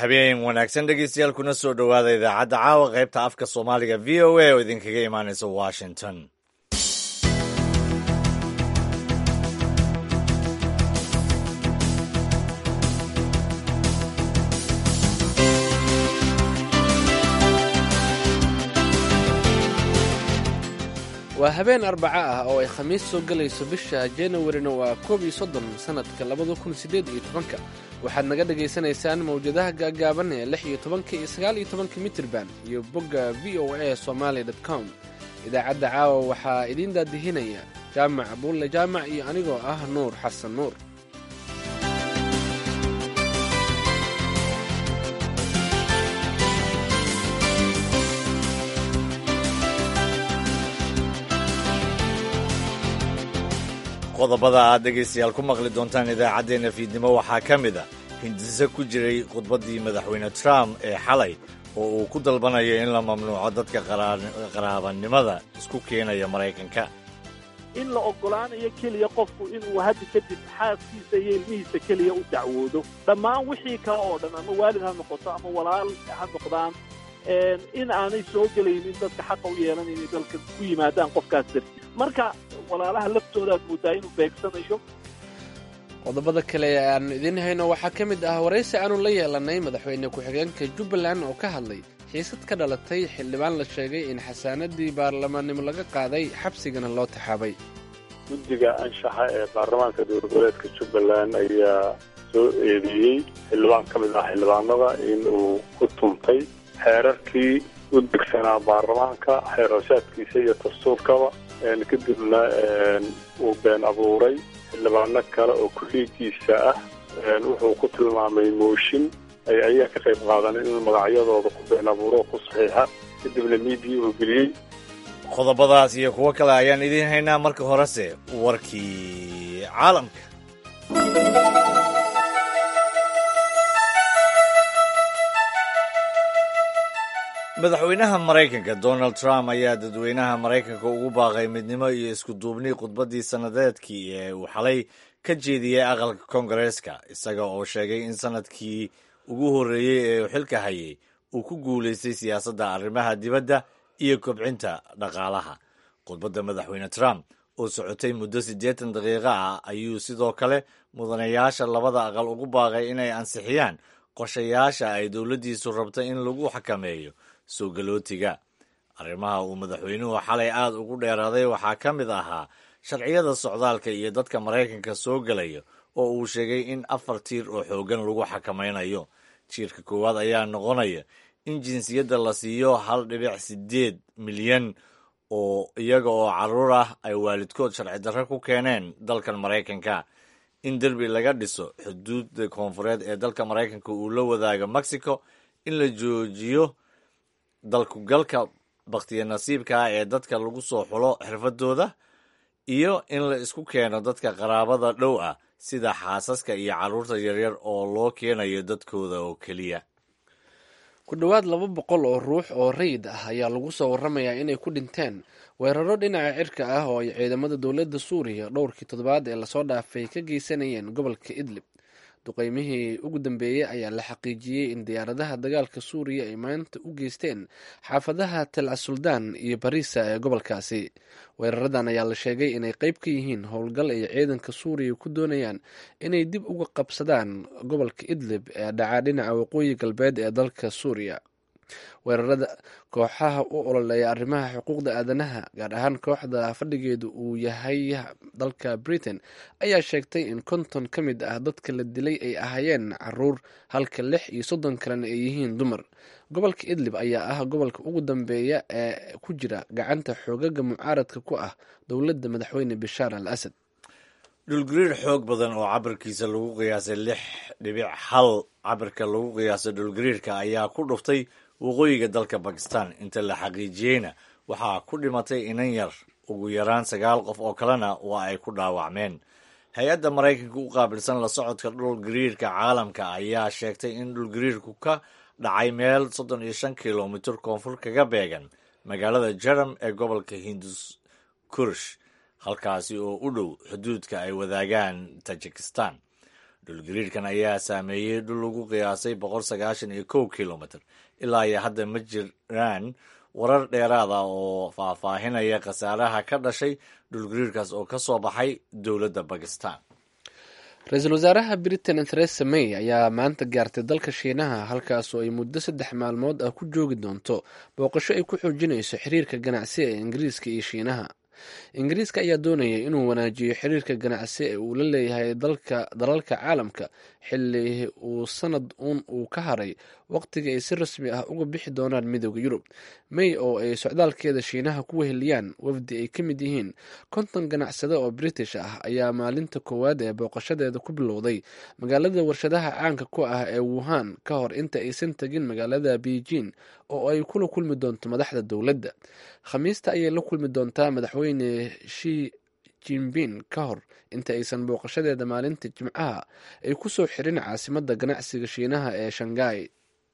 habeen wanaagsan dhegeystayaal kuna soo dhowaada idaacadda caawa qaybta afka soomaaliga v o a oo idinkaga imaanaysa washington waa habeen arbaco ah oo ay khamiis soo gelayso bisha januwarina waa koob iyo soddon sannadka labada kun siddeed iyo tobanka waxaad naga dhagaysanaysaan mawjadaha gaagaaban ee lix iyo tobanka iyo sagaal iyo tobanka mitirban iyo bogga v o a somaali dot com idaacadda caawa waxaa idiin daadihinaya jaamac buulle jaamac iyo anigoo ah nuur xasan nuur qodobada aad dhegaystayaal ku maqli doontaan idaacaddeenna fiidnimo waxaa ka mid a hindise ku jiray khudbaddii madaxweyne trump ee xalay oo uu ku dalbanayo in la mamnuuco dadka qaraabanimada isku keenaya maraykanka in la oggolaanayo keliya qofku inuu hadda kadib xaaskiisa iyo ilmihiisa keliya u dacwoodo dhammaan wixii kale oo dhan ama waalid ha noqoto ama walaal ha noqdaan in aanay soo gelaynin dadka xaqa u yeelan inay dalka ku yimaadaan qofkaas darti marka walaalaha laftoodaad moodaa inuu beegsanayo qodobada kale ee aan idiin hayno waxaa ka mid ah waraysi aanu la yeelanay madaxweyne ku-xigeenka jubbaland oo ka hadlay xiisad ka dhalatay xildhibaan la sheegay in xasaanadii baarlamaannimo laga qaaday xabsigana loo taxaabay guddiga anshaxa ee baarlamaanka dowlad goboleedka jubbaland ayaa soo eedeeyey xildhibaan ka mid ah xildhibaanada in uu ku tuntay xeerarkii u degsanaa baarlamaanka xeerashaadkiisa iyo dastuurkaba kadibna uu been abuuray xildhibaano kale oo kulliigiisa ah wuxuu ku tilmaamay mooshin ay ayaa ka qayb qaadanin inuu magacyadooda ku been abuuro oo ku saxiixa kadibna miidiya uu geliyey qodobadaas iyo kuwo kale ayaan idiin haynaa marka horese warkii caalamka madaxweynaha maraykanka donald trump ayaa dadweynaha maraykanka ugu baaqay midnimo iyo isku duubni khudbaddii sannadeedkii ee uu xalay ka jeediyey aqalka koongareeska isaga oo sheegay in sanadkii ugu horreeyey ee uu xilka hayay uu ku guulaystay siyaasadda arrimaha dibadda iyo kobcinta dhaqaalaha khudbadda madaxweyne trump oo socotay muddo siddeetan daqiiqo ah ayuu sidoo kale mudanayaasha labada aqal ugu baaqay inay ansixiyaan qorshayaasha ay dowladdiisu rabta in lagu xakameeyo soo galootiga arrimaha uu madaxweynuhu xalay aad ugu dheeraaday waxaa ka mid ahaa sharciyada socdaalka iyo dadka maraykanka soo gelaya oo uu sheegay in afar tiir oo xooggan lagu xakamaynayo jiirka koowaad ayaa noqonaya in jinsiyadda la siiyo hal dhibic siddeed milyan oo iyaga oo carruur ah ay waalidkood sharci darro ku keeneen dalkan maraykanka in derbi laga dhiso xuduudda koonfureed ee dalka maraykanka uu la wadaago mexico in la joojiyo dalkugalka bakhtiya nasiibka ah ee dadka lagu soo xulo xirfadooda iyo in la isku keeno dadka qaraabada dhow ah sida xaasaska iyo carruurta yaryar oo loo keenayo dadkooda oo keliya ku dhowaad laba boqol oo ruux oo rayid ah ayaa lagu soo warramayaa inay ku dhinteen weeraro dhinaca cirka ah oo ay ciidamada dowladda suuriya dhowrkii toddobaad ee lasoo dhaafay ka geysanayeen gobolka idlib duqeymihii ugu dambeeyey ayaa la xaqiijiyey in diyaaradaha dagaalka suuriya ay maanta u geysteen xaafadaha tel asuldaan iyo bariisa ee gobolkaasi weeraradan ayaa la sheegay inay qeyb ka yihiin howlgal ay ciidanka suuriya ku doonayaan inay dib uga qabsadaan gobolka idlib ee dhacaa dhinaca waqooyi galbeed ee dalka suuriya weerarada kooxaha u ololeeya arrimaha xuquuqda aadanaha gaar ahaan kooxda fadhigeedu uu yahay dalka britain ayaa sheegtay in konton ka mid ah dadka la dilay ay ahaayeen caruur halka lix iyo soddon kalena ay yihiin dumar gobolka idlib ayaa ah gobolka ugu dambeeya ee ku jira gacanta xoogaga mucaaradka ku ah dowladda madaxweyne bashaar al asad dhulgariir xoog badan oo cabirkiisa lagu qiyaasay lix dhibic hal cabirka lagu qiyaasay dhulgariirka ayaa ku dhuftay waqooyiga dalka bakistan inta la xaqiijiyeyna waxaa ku dhimatay inan yar ugu yaraan sagaal qof oo kalena waa ay ku dhaawacmeen hay-adda maraykanka u qaabilsan la socodka dhulgariirka caalamka ayaa sheegtay in dhulgariirku ka dhacay meel soddon iyo shan kilomitir koonfur kaga beegan magaalada jaram ee gobolka hindus kurish halkaasi oo u dhow xuduudka ay wadaagaan tajikistan dhulgariirkan ayaa saameeyey dhul lagu qiyaasay boqol sagaashan iyo kow kilomitr ilaa iyo hadda ma jiraan warar dheeraad ah oo faahfaahinaya khasaaraha ka dhashay dhulgariirkaas oo ka soo baxay dowladda bakistan ra-iisul wasaaraha britain theresa may ayaa maanta gaartay dalka shiinaha halkaasoo ay muddo saddex maalmood ah ku joogi doonto booqasho ay ku xoojinayso xiriirka ganacsi ee ingiriiska iyo shiinaha ingiriiska ayaa doonaya inuu wanaajiyo xiriirka ganacsi ee uu la leeyahay dalalka caalamka xili uu sanad uun uu ka haray waqtiga ay si rasmi ah uga bixi doonaan midooda yurub may oo ay socdaalkeeda shiinaha ku weheliyaan wafdi ay ka mid yihiin konton ganacsade oo british ah ayaa maalinta koowaad ee booqashadeeda ku bilowday magaalada warshadaha caanka ku ah ee wuhan ka hor inta aysan tegin magaalada beijing oo ay kula kulmi doonto madaxda dowladda khamiista ayay la kulmi doontaa madaxweyne shi jinbin ka hor inta aysan booqashadeeda maalinta jimcaha ay ku soo xirin caasimadda ganacsiga shiinaha ee shanghai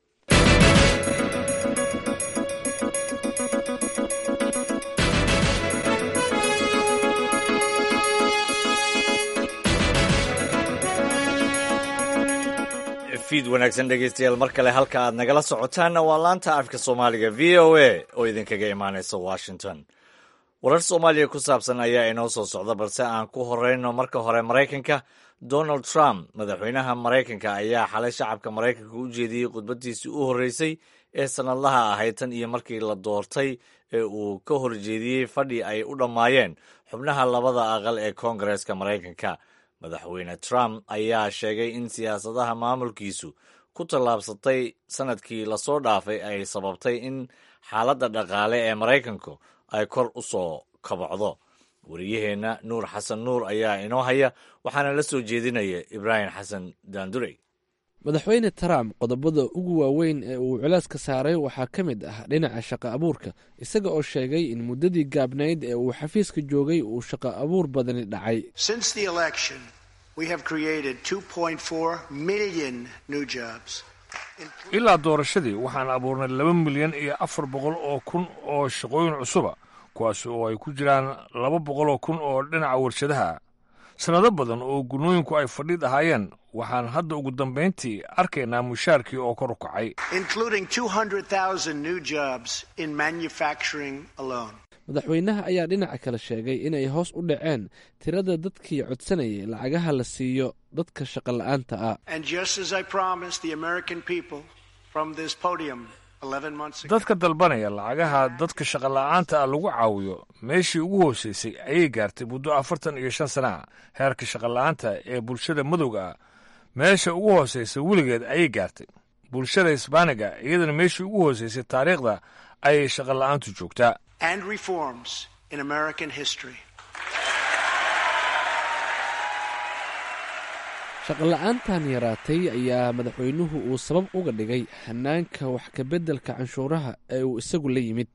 fiid wanaagsan dhegeystayaal mar kale halka aad nagala socotaanna waa laanta afka soomaaliga v o a oo idinkaga imaanaysa washington warar soomaaliya ku saabsan ayaa inoo soo socda balse aan ku horeyno marka hore maraykanka donald trump madaxweynaha maraykanka ayaa xalay shacabka maraykanka u jeediyey khudbadiisii u horreysay ee sannadlaha ahayd tan iyo markii la doortay ee uu ka horjeediyey fadhi ay u dhammaayeen xubnaha labada aqal ee koongareeska maraykanka madaxweyne trump ayaa sheegay in siyaasadaha maamulkiisu ku tallaabsatay sanadkii lasoo dhaafay ay sababtay in xaaladda dhaqaale ee maraykanku ay kor u soo kabacdo wariyaheenna nuur xasan nuur ayaa inoo haya waxaana la soo jeedinaya ibraahim xasan daandurey madaxweyne trump qodobada ugu waaweyn ee uu culeyska saaray waxaa ka mid ah dhinaca shaqo abuurka isaga oo sheegay in muddadii gaabnayd ee uu xafiiska joogay uu shaqo abuur badani dhacay ilaa doorashadii waxaan abuurnay laba milyan iyo afar boqol oo kun oo shaqooyin cusuba kuwaas oo ay ku jiraan laba boqol oo kun oo dhinaca warshadaha sannado badan oo gunooyinku ay fadhiid ahaayeen waxaan hadda ugu dambayntii arkaynaa mushaarkii oo kor u kacay madaxweynaha ayaa dhinaca kale sheegay inay hoos u dhaceen tirada dadkii codsanayay lacagaha la siiyo dadka shaqo la'aanta ah dadka dalbanaya lacagaha dadka shaqola'aanta ah lagu caawiyo meeshii ugu hoosaysay ayay gaartay muddo afartan iyo shan sana ah heerka shaqola'aanta ee bulshada madowga ah meesha ugu hoosaysa weligeed ayay gaartay bulshada hisbaaniga iyadana meeshii ugu hoosaysay taariikhda ayay shaqola'aantu joogtaa shaqola'aantan yaraatay ayaa madaxweynuhu uu sabab uga dhigay hanaanka wax kabeddelka canshuuraha ee uu isagu la yimid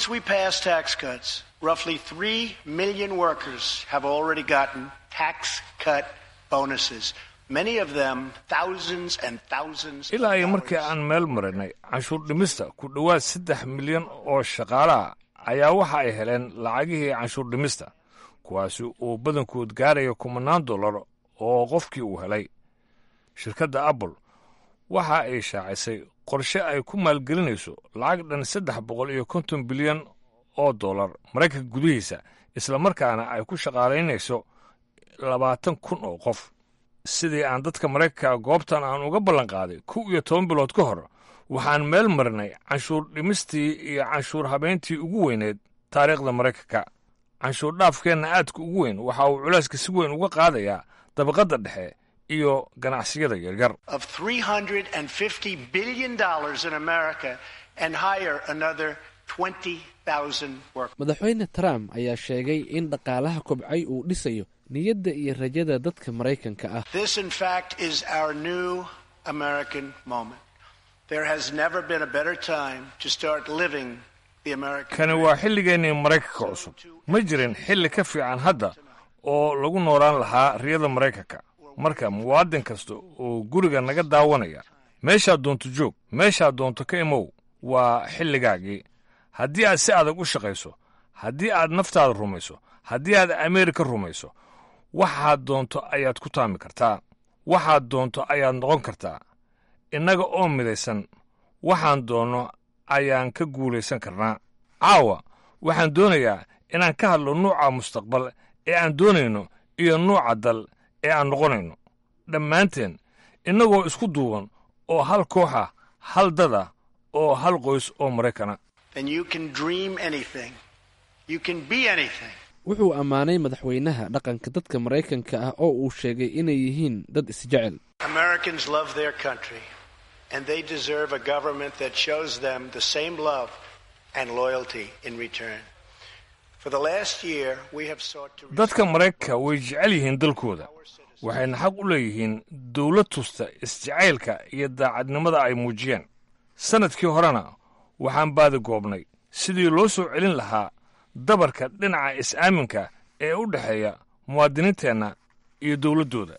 ilaa iyo markii aan meel marinay canshuur dhimista ku dhowaad saddex milyan oo shaqaalaha ayaa waxa ay heleen lacagihii canshuur dhimista kuwaasi uu badankood gaaraya kumanaan dollar oo qofkii uu helay shirkadda apple waxa ay shaacisay qorshe ay ku maalgelinayso lacag dhan saddex boqol iyo konton bilyan oo dollar maraykanka gudihiisa isla markaana ay ku shaqaalaynayso labaatan kun oo qof sidii aan dadka maraykanka goobtan aan uga ballanqaaday kow iyo toban bilood ka hor waxaan meel marinay canshuur dhimistii iyo canshuur habeyntii ugu weyneed taariikhda maraykanka canshuur dhaafkeenna aadka ugu weyn waxa uu culayska si weyn uga qaadayaa dabaqadda dhexe iyo ganacsiyada yaryar madaxweyne trump ayaa sheegay in dhaqaalaha kobcay uu dhisayo niyadda iyo rajada dadka maraykanka ah kani waa xilligeennii maraykanka cusub ma jirin xilli ka fiican hadda oo lagu noolaan lahaa riyada maraykanka marka muwaadin kasta oo guriga naga daawanaya meeshaad doonto joog meeshaad doonto ka imow waa xilligaagii haddii aad si adag u shaqayso haddii aad naftaada rumayso haddii aad ameerika rumayso waxaad doonto ayaad ku taami kartaa waxaad doonto ayaad noqon kartaa innaga oo midaysan waxaan doonno ayaan ka guulaysan karnaa caawa waxaan doonayaa inaan ka hadlo nuuca mustaqbal ee aan doonayno iyo nuuca dal ee aan noqonayno dhammaanteen innagoo isku duuban oo hal kooxa hal dada oo hal qoys oo maraykana wuxuu ammaanay madaxweynaha dhaqanka dadka maraykanka ah oo uu sheegay inay yihiin dad isjecel dadka maraykanka way jecel yihiin dalkooda waxayna xaq u leeyihiin dawlad tusta isjacaylka iyo daacadnimada ay muujiyeen sannadkii horena waxaan baadi goobnay sidii loo soo celin lahaa dabarka dhinaca is-aaminka ee u dhexeeya muwaadiniinteenna iyo dowladdooda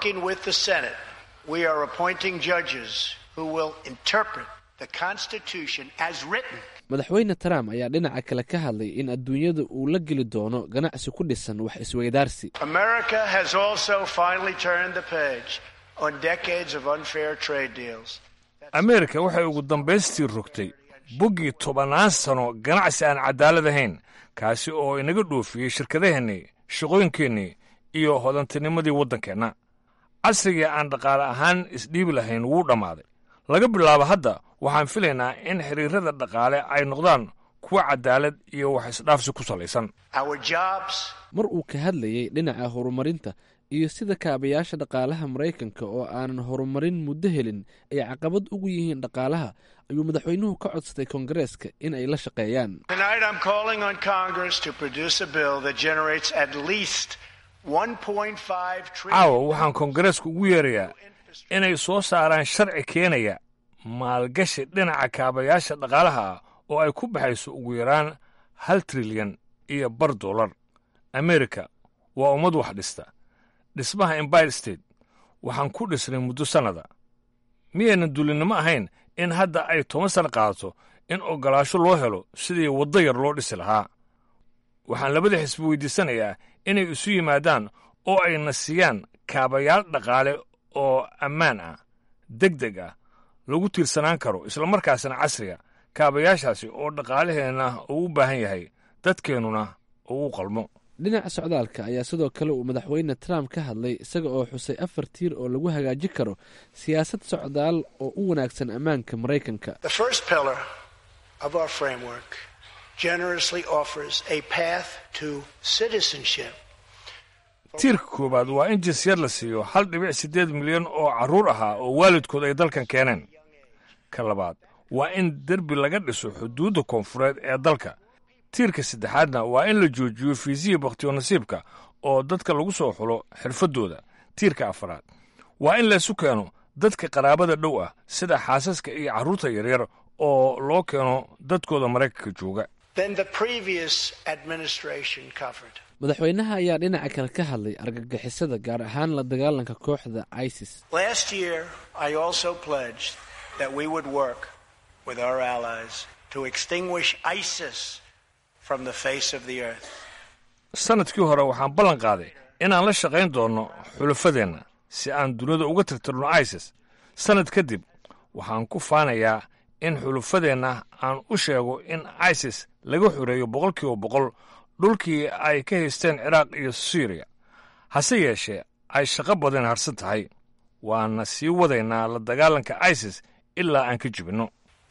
madaxweyne trump ayaa dhinaca kale ka hadlay in adduunyada uu la geli doono ganacsi ku dhisan wax isweydaarsi ameerika waxay ugu dambaystii rogtay boggii tobannaan sano ganacsi aan caddaalad ahayn kaasi oo inaga dhoofiyey shirkadaheennii shaqooyinkeennii iyo hodantinimadii waddankeenna casrigii aan dhaqaale ahaan isdhiibi lahayn wuu dhammaaday laga bilaabo hadda waxaan filaynaa in xiriirrada dhaqaale ay noqdaan kuwa caddaalad iyo wax isdhaafsi ku salaysan mar uu ka hadlayey dhinaca horumarinta iyo sida kaabayaasha dhaqaalaha maraykanka oo aanan horumarin muddo helin ay caqabad ugu yihiin dhaqaalaha ayuu madaxweynuhu ka codsaday koongareeska in ay la shaqeeyaan caawa waxaan koongareeska ugu yeerayaa inay soo saaraan sharci keenaya maalgashi dhinaca kaabayaasha dhaqaalaha ah oo ay ku baxayso ugu yaraan hal trilyan iyo bar dollar amerika waa ummad wax dhista dhismaha embire state waxaan ku dhisnay muddo sannada miyaynan dulinnimo ahayn in hadda ay toban sana qaadato in oggolaasho loo helo sidii waddo yar loo dhisi lahaa waxaan labada xisbi weydiisanayaa inay isu yimaadaan oo ayna siiyaan kaabayaal dhaqaale oo ammaan ah deg deg ah lagu tiirsanaan karo islamarkaasna casriga kaabayaashaasi oo dhaqaalaheenna uu u baahan yahay dadkeennuna uu u qalmo dhinaca socdaalka ayaa sidoo kale uu madaxweyne trump ka hadlay isaga oo xusay afar tiir oo lagu hagaajin karo siyaasad socdaal oo u wanaagsan ammaanka maraykanka tiirka koowaad waa in jinsiyad la siiyo hal dhibic siddeed milyan oo carruur ahaa oo waalidkood ay dalkan keeneen ka labaad waa in derbi laga dhiso xuduudda koonfureed ee dalka tiirka saddexaadna waa in la joojiyo fiisiya bakhtiyo nasiibka oo dadka lagu soo xulo xirfaddooda tiirka afaraad waa in laysu keeno dadka qaraabada dhow ah sida xaasaska iyo carruurta yaryar oo loo keeno dadkooda maraykanka jooga madaxweynaha ayaa dhinaca kale ka hadlay argagixisada gaar ahaan la dagaalanka kooxda isis sannadkii hore waxaan ballan qaaday inaan la shaqayn doonno xulafadeenna si aan dunida uga tirtirno isis sannad kadib waxaan ku faanayaa in xulufadeenna aan u sheego in isis laga xoreeyo boqolkiiba boqol dhulkii ay ka haysteen ciraaq iyo suriya hase yeeshee ay shaqo badan harsan tahay waana sii wadaynaa la dagaalanka isis ilaa aan ka jibinno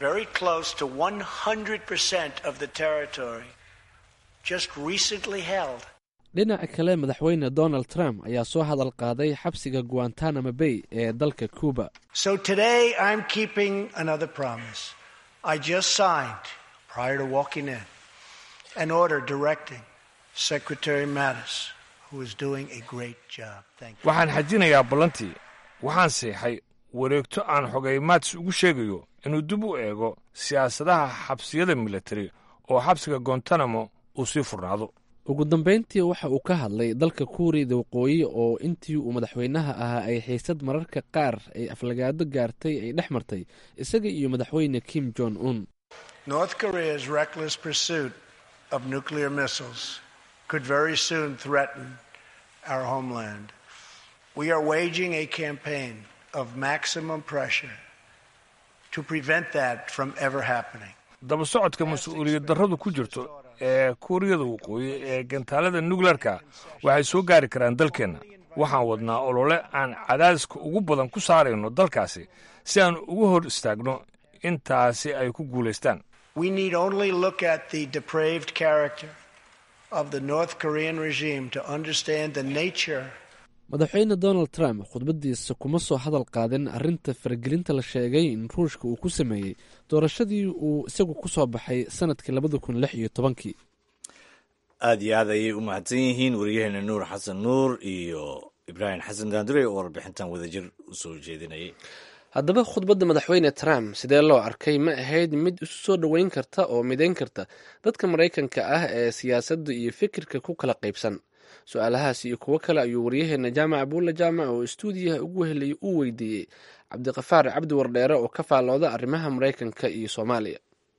dhinaca kale madaxweyne donald trump ayaa soo hadal qaaday xabsiga guantanamo bay ee dalka cuba waxaan xajinayaa ballantii waxaan seexay wareegto aan xogay maats ugu sheegayo inuu dib u eego siyaasadaha xabsiyada militari oo xabsiga gontanamo uu sii furnaado ugu dambeyntii waxa uu ka hadlay dalka kuuriyada waqooyi oo intii uu madaxweynaha ahaa ay xiisad mararka qaar ay aflagaado gaartay ay dhex martay isaga iyo madaxweyne kim jong un We are waging a campaign of maximum pressure to prevent that from ever happening. daba socodka mas-uuliyad darradu ku jirto ee kuuriyada waqooyi ee gantaalada nukleerka waxay soo gaari karaan dalkeenna waxaan wadnaa olole aan cadaadiska ugu badan ku saarayno dalkaasi si aan ugu hor istaagno intaasi ay ku guulaystaan We need only look at the depraved character of the North Korean regime to understand the nature madaxweyne donald trump khudbadiisa kuma soo hadal qaadin arrinta faragelinta la sheegay in ruushka uu ku sameeyey doorashadii uu isagu ku soo baxay sanadkii labada kun lix iyo tobankii aad iyo aad ayay u mahadsan yihiin wariyaheena nuur xasan nuur iyo ibraahim xasan daandure oo warbixintan wadajir u soo jeedinayay haddaba khudbadda madaxweyne trump sidee loo arkay ma ahayd mid isu soo dhoweyn karta oo midayn karta dadka maraykanka ah ee siyaasadda iyo fikirka ku kala qaybsan su-aalahaas iyo kuwo kale ayuu waryaheena jaamac abuulla jaamac oo istuudiyaha ugu helayay uu weydiiyey cabdiqafaar cabdi wardheere oo ka faallooda arrimaha maraykanka iyo soomaaliya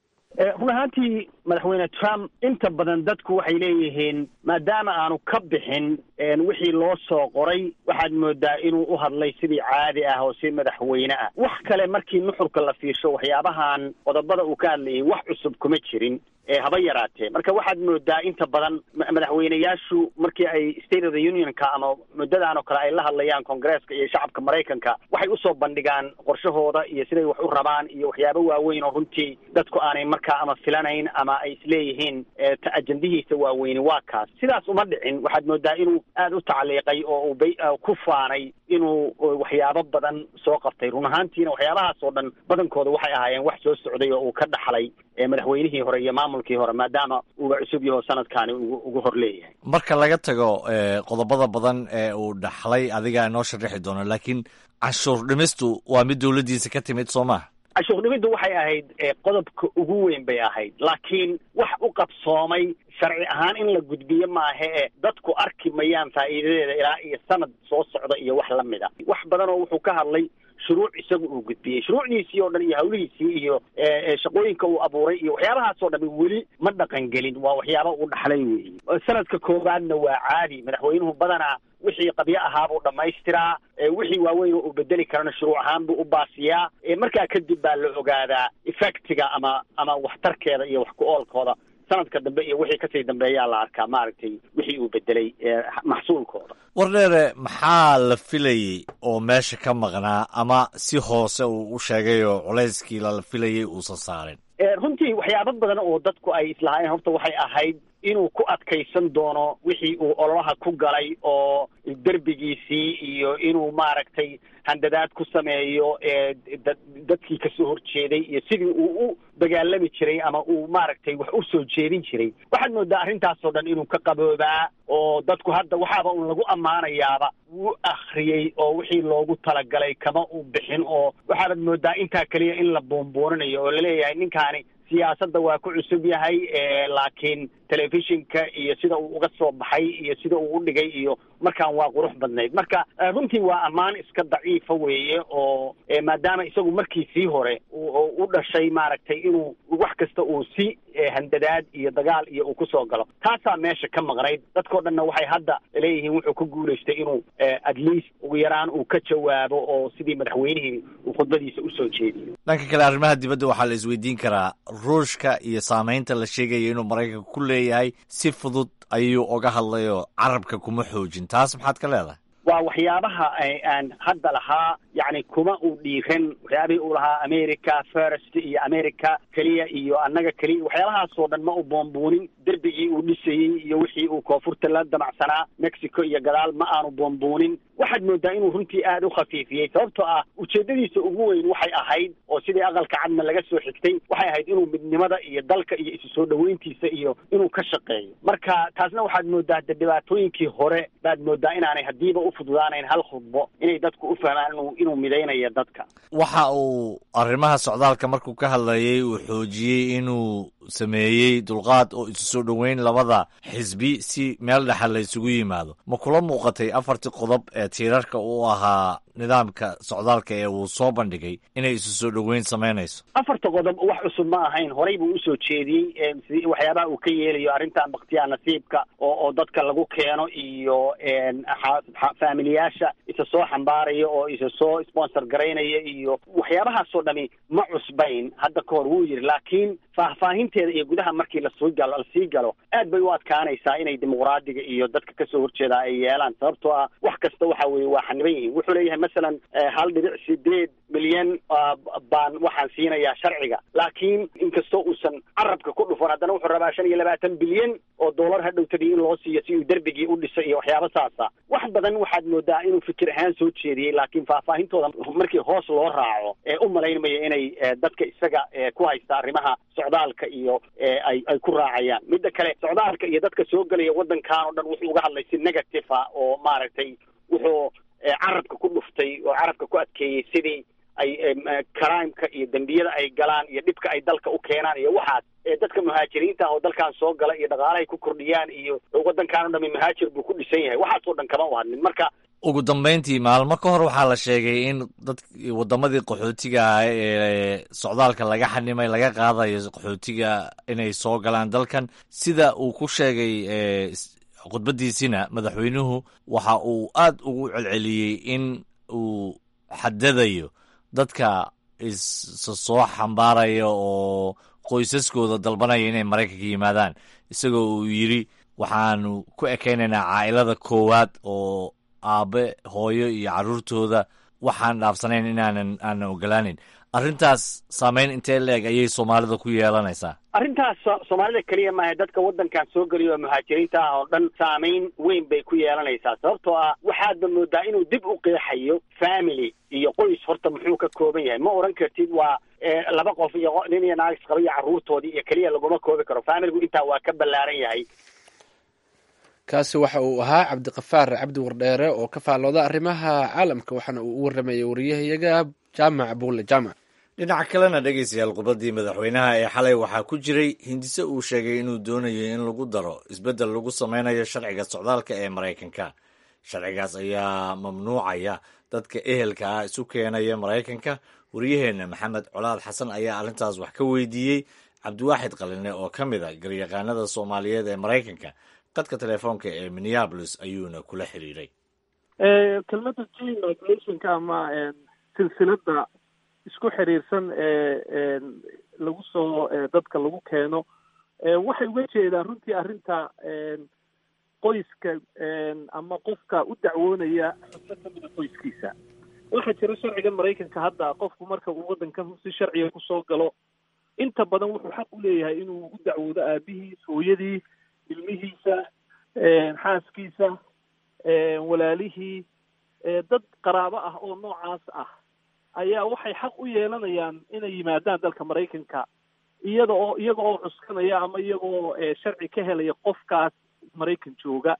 run ahaantii madaxweyne trump inta badan dadku waxay leeyihiin maadaama aanu ka bixin wixii loo soo qoray waxaad moodaa inuu u hadlay sidii caadi ah oo si madaxweyne ah wax kale markii nuxurka la fiirsho waxyaabahan qodobada uu ka hadlayay wax cusub kuma jirin haba yaraatee marka waxaad moodaa inta badan madaxweyneyaashu markii ay state of the unionka ama muddadan oo kale ay la hadlayaan congresska iyo shacabka maraykanka waxay usoo bandhigaan qorshahooda iyo siday wax u rabaan iyo waxyaabo waaweyn oo runtii dadku aanay markaa ama filanayn ama ay isleeyihiin ajendihiisa waaweyni waa kaas sidaas uma dhicin waxaad moodaa inuu aada u tacliiqay oo uu bay ku faanay inuu waxyaabo badan soo qabtay run ahaantiina waxyaabahaas oo dhan badankooda waxay ahaayeen wax soo socday oo uu ka dhaxlay madaxweynihii hore iyo maamulkii hore maadaama uuba cusub yaho sanadkaani ugu hor leeyahay marka laga tago qodobada badan ee uu dhaxlay adigaa inoo sharixi doono laakiin canshuur dhimistu waa mid dowladdiisa ka timid soo maha canshuur dhimiddu waxay ahayd qodobka ugu weyn bay ahayd laakiin wax u qabsoomay sharci ahaan in la gudbiyo maahe e dadku arki mayaan faa'iidadeeda ilaa iyo sanad soo socda iyo wax la mid a wax badan oo wuxuu ka hadlay shuruuc isagu uu gudbiyey shuruucdiisii oo dhan iyo hawlihiisii iyo shaqooyinka uu abuuray iyo waxyaabahaas oo dhan weli ma dhaqan gelin waa waxyaaba uu dhaxlay weyi sanadka koowaadna waa caadi madaxweynuhu badanaa wixii qabyo ahaabuu dhammaystiraa wixii waaweyn oo uu bedeli karana shuruuc ahaan buu u baasiyaa markaa kadib baa la ogaadaa effectiga ama ama waxtarkeeda iyo wax ku oolkooda sanadka dambe iyo wixii kasii dambeeyaa la arkaa maaragtay wixii uu bedelay maxsuulkooda wardheere maxaa la filayey oo meesha ka maqnaa ama si hoose uu u sheegay oo culayskii lala filayey uusan saarin runtii waxyaabo badan oo dadku ay islahaayeen horta waxay ahayd inuu ku adkaysan doono wixii uu ololaha ku galay oo derbigiisii iyo inuu maaragtay handadaad ku sameeyo dadkii kasoo horjeeday iyo sidii uu u dagaalami jiray ama uu maaragtay wax u soo jeedin jiray waxaad moodaa arrintaasoo dhan inuu ka qaboobaa oo dadku hadda waxaaba un lagu ammaanayaaba wuu akhriyey oo wixii loogu talagalay kama u bixin oo waxaabad moodaa intaa keliya in la buunbuuninayo oo laleeyahay ninkaani siyaasadda waa ku cusub yahay laakiin telefishinka iyo sida uu uga soo baxay iyo sida uu u dhigay iyo markaan waa qurux badnayd marka runtii waa ammaan iska daciifa weeye oo maadaama isagu markii sii hore u dhashay maaragtay inuu wax kasta uu si handadaad iyo dagaal iyo uu kusoo galo taasaa meesha ka maqnayd dadkao dhanna waxay hadda leeyihiin wuxuu ku guulaystay inuu at least ugu yaraan uu ka jawaabo oo sidii madaxweynihii uu khudbadiisa usoo jeediyo dhanka kale arrimaha dibadda waxaa la isweydiin karaa ruushka iyo saamaynta la sheegaya inuu maraykanka ku leeyahay si fudud ayuu oga hadlayoo carabka kuma xoojin taas maxaad ka leedahay waa waxyaabaha aan hadda lahaa yacni kuma uu dhiiran waxyaabihii uu lahaa america first iyo america keliya iyo annaga keliya waxyaabahaasoo dhan ma u boombuunin derbigii uu dhisayey iyo wixii uu koonfurta la damacsanaa mexico iyo gadaal ma aanu boombuunin waxaad moodaa inuu runtii aada u khafiifiyey sababtoo ah ujeeddadiisa ugu weyn waxay ahayd oo sidii aqalka cadna laga soo xigtay waxay ahayd inuu midnimada iyo dalka iyo isu soo dhoweyntiisa iyo inuu ka shaqeeyo marka taasna waxaad moodaa de dhibaatooyinkii hore baad moodaa inaanay haddiiba u fududaanayn hal khudbo inay dadku u fahmaan inuu inuu midaynayo dadka waxa uu arrimaha socdaalka markuu ka hadlayay uu xoojiyey inuu sameeyey dulqaad oo isu soo dhoweyn labada xisbi si meel dhexal la isugu yimaado ma kula muuqatay afartii qodob ee tiirarka u ahaa nidaamka socdaalka ee uu soo bandhigay inay isu soo dhoweyn samaynayso afarta qodob wax cusub ma ahayn horey buu usoo jeediyey si waxyaabaha uu ka yeelayo arrintan baktiyaa nasiibka oo oo dadka lagu keeno iyo faamiliyaasha isa soo xambaaraya oo isa soo sponsor garaynaya iyo waxyaabahaasoo dhami ma cusbayn hadda ka hor wuu yidhi laakiin faahfaahinteeda iyo gudaha markii lasii galo lasii galo aad bay u adkaanaysaa inay dimuqraadiga iyo dadka kasoo horjeeda ay yeelaan sababtoo ah wax kasta waxa weeye waa xaniban yihiin wuxuu leeyahay masalan hal dhibic sideed milyan baan waxaan siinayaa sharciga laakiin inkastoo uusan carabka ku dhufan haddana wuxuu rabaa shan iyo labaatan bilyan oo dollar hadhowtadii in loo siiyo si uu derbigii u dhiso iyo waxyaaba saasa wax badan waxaad moodaa inuu fikir ahaan soo jeediyey laakiin faahfaahintooda markii hoos loo raaco ee u malaynmaya inay dadka isaga ku haysta arrimaha socdaalka iyo ay ay ku raacayaan midda kale socdaalka iyo dadka soo gelaya waddankan oo dhan wuxuu uga hadlay si negative ah oo maaragtay wuxuu carabka ku dhuftay oo carabka ku adkeeyey sidii ay crimeka iyo dembiyada ay galaan iyo dhibka ay dalka u keenaan iyo waxaas dadka muhaajiriinta ah oo dalkan soo gala iyo dhaqaalahay ku kordhiyaan iyo waddankan o dhami muhaajir buu ku dhisan yahay waxaasoo dhan kama u hadlin marka ugu dambayntii maalmo ka hor waxaa la sheegay in dad waddamadii qaxootiga ah ee socdaalka laga xanimay laga qaadayo qaxootiga inay soo galaan dalkan sida uu ku sheegay khudbaddiisina madaxweynuhu waxa uu aad ugu celceliyey in uu xadadayo dadka isa soo xambaaraya oo qoysaskooda dalbanaya inay maraykanka yimaadaan isagoo uu yidhi waxaanu ku ekaynaynaa caa'ilada koowaad oo aabe hooyo iyo carruurtooda waxaan dhaafsanayn inaanan aanan ogolaanin arrintaas saameyn intee la-eg ayay soomaalida ku yeelanaysaa arrintaas soomaalida keliya maaha dadka waddankan soo geliya oo muhaajiriinta ah oo dhan saameyn weyn bay ku yeelanaysaa sababtoo ah waxaadba moodaa inuu dib u qeexayo family iyo qoys horta muxuu ka kooban yahay ma odhan kartid waa laba qof iyo nin iyo naagis qaba iyo carruurtoodii iyo keliya laguma koobi karo familigu intaa waa ka ballaaran yahay kaasi waxa uu ahaa cabdiqafaar cabdi wardheere oo ka faallooda arrimaha caalamka waxaana uu u warramayay wariyahayaga jaamac buule jaamac dhinaca kalena dhegaystayaal khudbaddii madaxweynaha ee xalay waxaa ku jiray hindise uu sheegay inuu doonayo in lagu daro isbeddel lagu sameynayo sharciga socdaalka ee maraykanka sharcigaas ayaa mamnuucaya dadka ehelka ah isu keenaya maraykanka wariyaheenna maxamed colaad xasan ayaa arrintaas wax ka weydiiyey cabdiwaaxid qaline oo ka mid a garyaqaanada soomaaliyeed ee maraykanka qadka telefoonka ee minneabolis ayuuna kula xiriiray kelmadda g migrationka ama silsilada isku xiriirsan ee lagu soo dadka lagu keeno waxay uga jeedaan runtii arrinta qoyska ama qofka u dacwoonaya xubno kamida qoyskiisa waxaa jira sharciga maraykanka hadda qofku marka uu waddankan si sharciga kusoo galo inta badan wuxuu xaq u leeyahay inuu u dacwoodo aabihiis hooyadii ilmihiisa xaaskiisa walaalihii dad qaraabo ah oo noocaas ah ayaa waxay xaq u yeelanayaan inay yimaadaan dalka maraykanka iyada oo iyaga oo cuskanaya ama iyagoo sharci ka helaya qofkaas maraykan jooga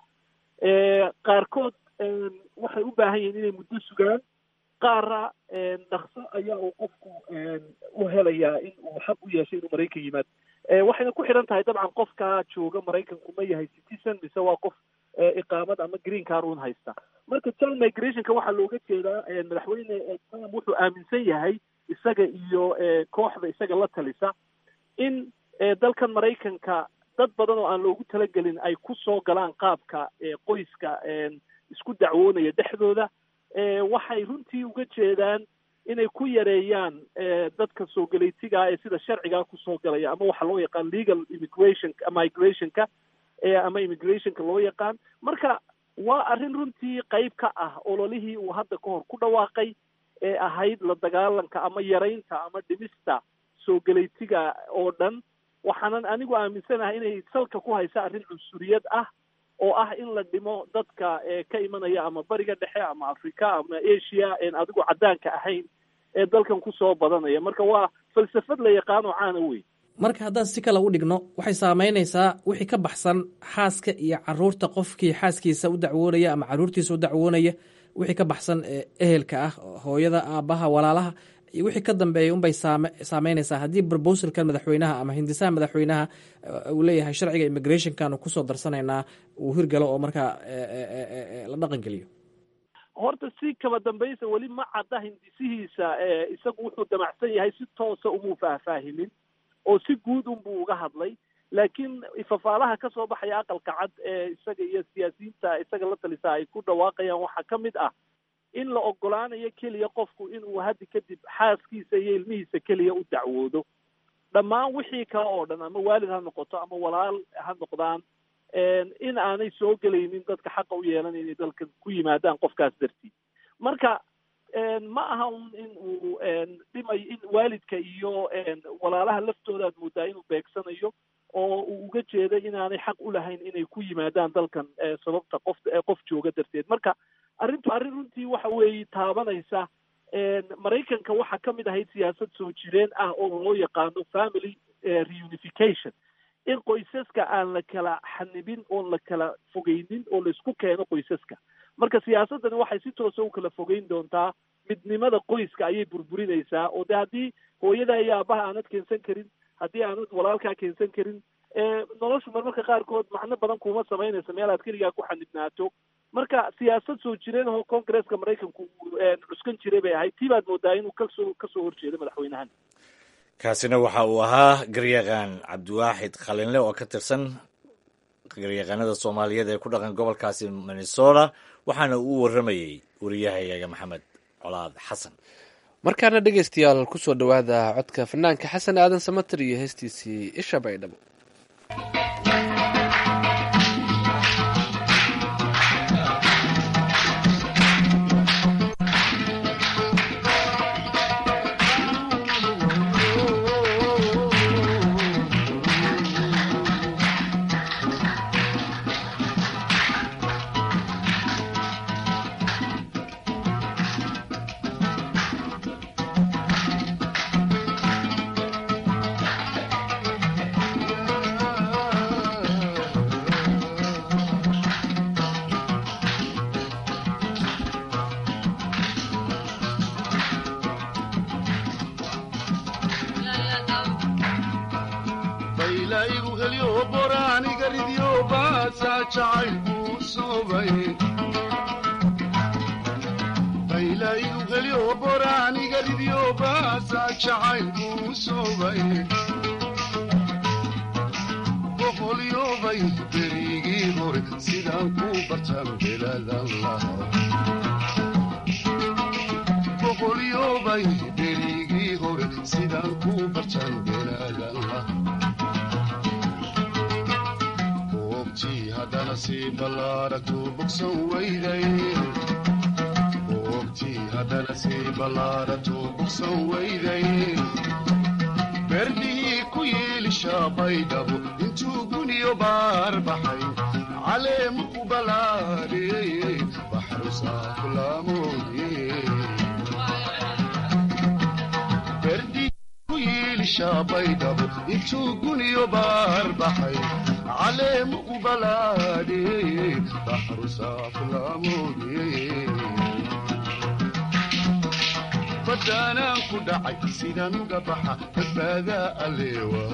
qaarkood waxay u baahan yihiin inay muddo sugaan qaara dhakso ayaa uu qofku u helayaa in uu xaq u yeeshay inuu maraykan yimaado waxayna ku xidhan tahay dabcan qofkaa jooga maraykanku ma yahay citizen mise waa qof iqaamad ama green car un haysta marka child migrationka waxaa looga jeedaa madaxweyne trump wuxuu aaminsan yahay isaga iyo kooxda isaga la talisa in dalkan maraykanka dad badan oo aan loogu talagelin ay ku soo galaan qaabka qoyska isku dacwoonaya dhexdooda waxay runtii uga jeedaan inay ku yareeyaan dadka soo galeytigaa ee sida sharcigaa kusoo galaya ama waxa loo yaqaan legal immigration migrationka ama immigrationka loo yaqaan marka waa arrin runtii qayb ka ah ololihii uu hadda ka hor ku dhawaaqay ee ahayd la dagaalanka ama yaraynta ama dhimista soo galeytiga oo dhan waxaanan anigu aaminsanahay inay salka ku haysa arrin cunsuriyad ah oo ah in la dhimo dadka ka imanaya ama bariga dhexe ama africa ama asia en adigu caddaanka ahayn ee dalkan kusoo badanaya marka waa falsafad la yaqaan oo caana wey marka haddaan si kale u dhigno waxay saamaynaysaa wixii ka baxsan xaaska iyo caruurta qofkii xaaskiisa u dacwoonaya ama caruurtiisa u dacwoonaya wixii ka baxsan ehelka ah hooyada aabbaha walaalaha iyo wixii ka dambeeya unbay saameynaysaa haddii brobosalkan madaxweynaha ama hindisaha madaxweynaha uu leeyahay sharciga immigrationkanu kusoo darsanaynaa uu hirgalo oo markaa la dhaqan geliyo horta si kaba dambaysa weli ma cadda hindisihiisa isagu wuxuu damacsan yahay si toosa umuu faahfaahimin oo si guud unbuu uga hadlay laakiin fafaalaha ka soo baxaya aqalka cad ee isaga iyo siyaasiyiinta isaga la talisa ay ku dhawaaqayaan waxaa ka mid ah in la ogolaanayo keliya qofku inuu haddi kadib xaaskiisa iyo ilmihiisa keliya u dacwoodo dhammaan wixii kale oo dhan ama waalid ha noqoto ama walaal ha noqdaan in aanay soo gelaynin dadka xaqa u yeelan inay dalka ku yimaadaan qofkaas dartiid marka ma aha un in uu dhimay in waalidka iyo walaalaha laftooda aad moodaa inuu beegsanayo oo uu uga jeeday inaanay xaq u lahayn inay ku yimaadaan dalkan sababta qof qof jooga darteed marka arrintu arrin runtii waxa weeye taabanaysa maraykanka waxaa ka mid ahayd siyaasad soo jireen ah oo loo yaqaano family reunification in qoysaska aan la kala xanibin oon la kala fogeynin oo laisku keeno qoysaska marka siyaasaddani waxay si toosa u kala fogeyn doontaa midnimada qoyska ayay burburinaysaa oo de haddii hooyada iyo aabaha aanad keensan karin haddii aanad walaalkaa keensan karin noloshu marmarka qaarkood macno badan kuma samaynaysa meel aad keligaa ku xanibnaato marka siyaasad soo jireen oo congresska maraykanku cuskan jiray bay ahayd tii baad moodaa inuu kasoo kasoo horjeedo madaxweynahan kaasina waxa uu ahaa garyaqaan cabdiwaaxid khalinle oo ka tirsan garyaqaanada soomaaliyeed ee ku dhaqan gobolkaasi minnesota waxaana uu warramayey wariyahayaga maxamed colaad xasan markaana dhegeystayaal kusoo dhowaada codka fanaanka xasan aadan samater iyo heestiisii isha baydhabo berdihii ku yiilisha baydhabo intuu guniyo baar baxay caleemu ku balaadhiyey baxru saafulaamoodberdihii ku yiilisha baydhabo intuu guniyo baar baxay caleemu ku balaadhiyey baxru saafulaamoodiyey badaanaan ku dhacay sidaan uga baxa badbaadaa alle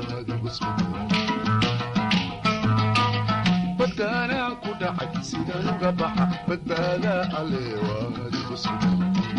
waadibadaanaan ku dhacay sidaan uga baxa badbaadaa alle waadigu sugan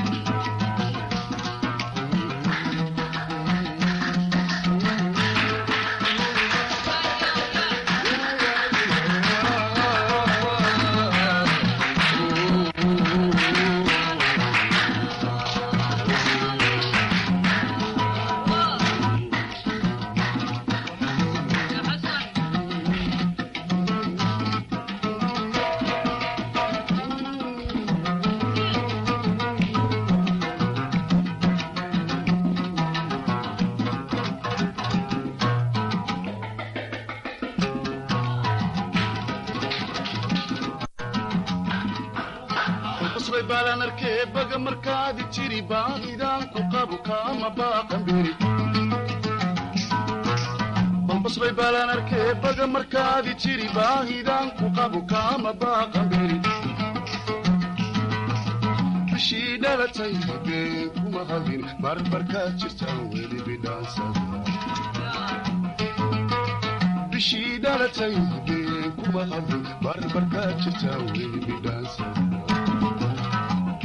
balbasbay baalaan arkee baga markaadi jiri baahidaan ku qabu kaama baaqanberi bishii dhalatay been kuma hadin barbarkaad jirtaan weli bidhaansada bishii dhalatay been kuma hadin barbarkaad jirtaan weli bidhaansada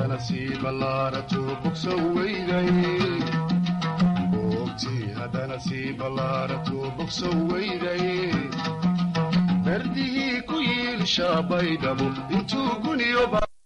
haddana sii ballaarato bogsan weyday boogtii haddana sii ballaarato bogsan weyday berdihii ku yiilsha baydhabo intuu guniyo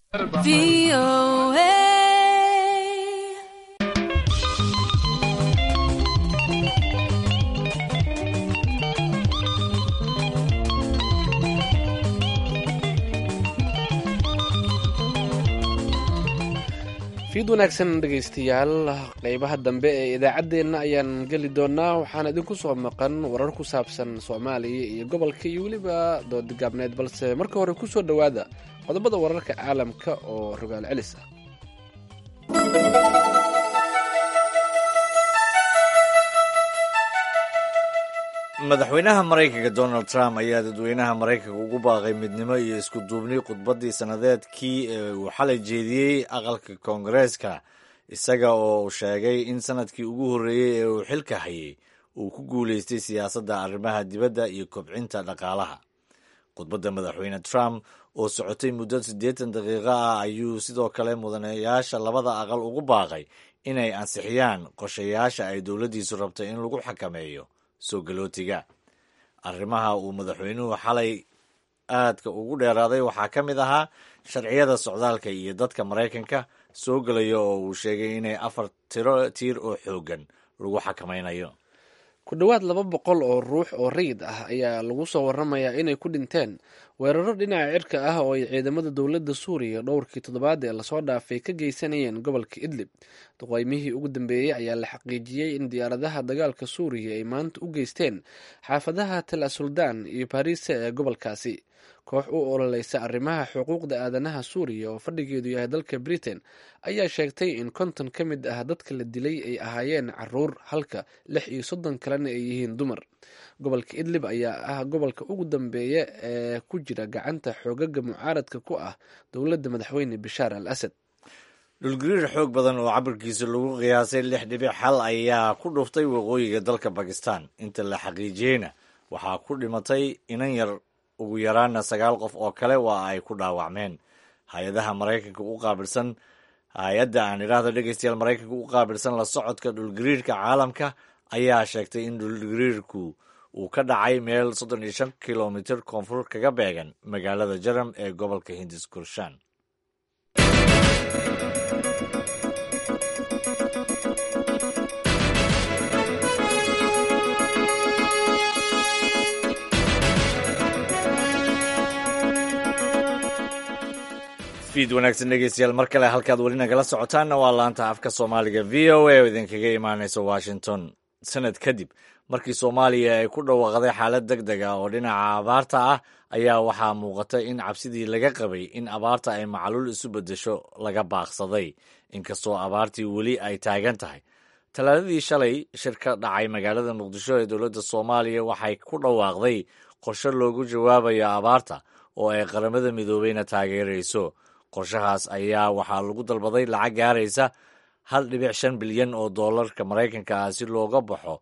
fiid wanaagsan dhegaystayaal qeybaha dambe ee idaacaddeenna ayaan geli doonaa waxaan idinku soo maqan warar ku saabsan soomaaliya iyo gobolka iyo weliba doodigaabneed balse marka hore kusoo dhowaada qodobada wararka caalamka oo rogaal celis ah madaxweynaha maraykanka donald trump ayaa dadweynaha maraykanka ugu baaqay midnimo iyo isku duubni khudbaddii sannadeedkii ee uu xalay jeediyey aqalka koongareeska isaga oo sheegay in sanadkii ugu horreeyey ee uu xilka hayay uu ku guulaystay siyaasadda arrimaha dibadda iyo kobcinta dhaqaalaha khudbadda madaxweyne trump oo socotay muddo siddeetan daqiiqo ah ayuu sidoo kale mudanayaasha labada aqal ugu baaqay inay ansixiyaan qorshayaasha ay dowladdiisu rabtay in lagu xakameeyo soo galootiga arrimaha uu madaxweynuhu xalay aadka ugu dheeraaday waxaa ka mid ahaa sharciyada socdaalka iyo dadka maraykanka soo gelaya oo uu sheegay inay afar tiro tiir oo xooggan lagu xakamaynayo ku dhowaad laba boqol oo ruux oo rayid ah ayaa lagu soo waramayaa inay ku dhinteen weeraro dhinaca cirka ah oo ay ciidamada dowladda suuriya dhowrkii toddobaad ee lasoo dhaafay ka geysanayeen gobolka idlib duqeymihii ugu dambeeyey ayaa la xaqiijiyey in diyaaradaha dagaalka suuriya ay maanta u geysteen xaafadaha tel asuldaan iyo bariise ee gobolkaasi koox u ololeysa arrimaha xuquuqda aadanaha suuriya oo fadhigeedu yahay dalka britain ayaa sheegtay in konton ka mid ah dadka la dilay ay ahaayeen caruur halka lix iyo soddon kalena ay yihiin dumar gobolka idlib ayaa ah gobolka ugu dambeeya ee ku jira gacanta xoogaga mucaaradka ku ah dowladda madaxweyne bashaar al asad dhulgariir xoog badan oo cabirkiisa lagu qiyaasay lix dhibic xal ayaa ku dhuftay waqooyiga dalka bakistan inta la xaqiijiyeyna waxaa ku dhimatay inan yar ugu yaraana sagaal qof oo kale waa ay ku dhaawacmeen hay-adaha maraykanka u qaabilsan hay-adda aan idhaahdo dhegeystayaal maraykanka u qaabilsan la socodka dhulgariirka caalamka ayaa sheegtay in dhulgariirku uu ka dhacay meel soddon iyo shan kilomitir koonfur kaga beegan magaalada jaram ee gobolka hindis kurshan fiid wanaagsan dhegeystayaal mar kale halkaad weli nagala socotaanna waa laanta afka soomaaliga v o a oo idinkaga imaaneysa washington sanad kadib markii soomaaliya ay ku dhawaaqday xaalad deg deg ah oo dhinaca abaarta ah ayaa waxaa muuqata in cabsidii laga qabay in abaarta ay macluul isu beddesho laga baaqsaday inkastoo abaartii weli ay taagan tahay talaadadii shalay shir ka dhacay magaalada muqdisho ee dowladda soomaaliya waxay ku dhawaaqday qorshe loogu jawaabayo abaarta oo ay qaramada midoobeyna taageerayso qorshahaas ayaa waxaa lagu dalbaday lacag gaaraysa hal dhibic shan bilyan oo doolarka maraykanka ah si looga baxo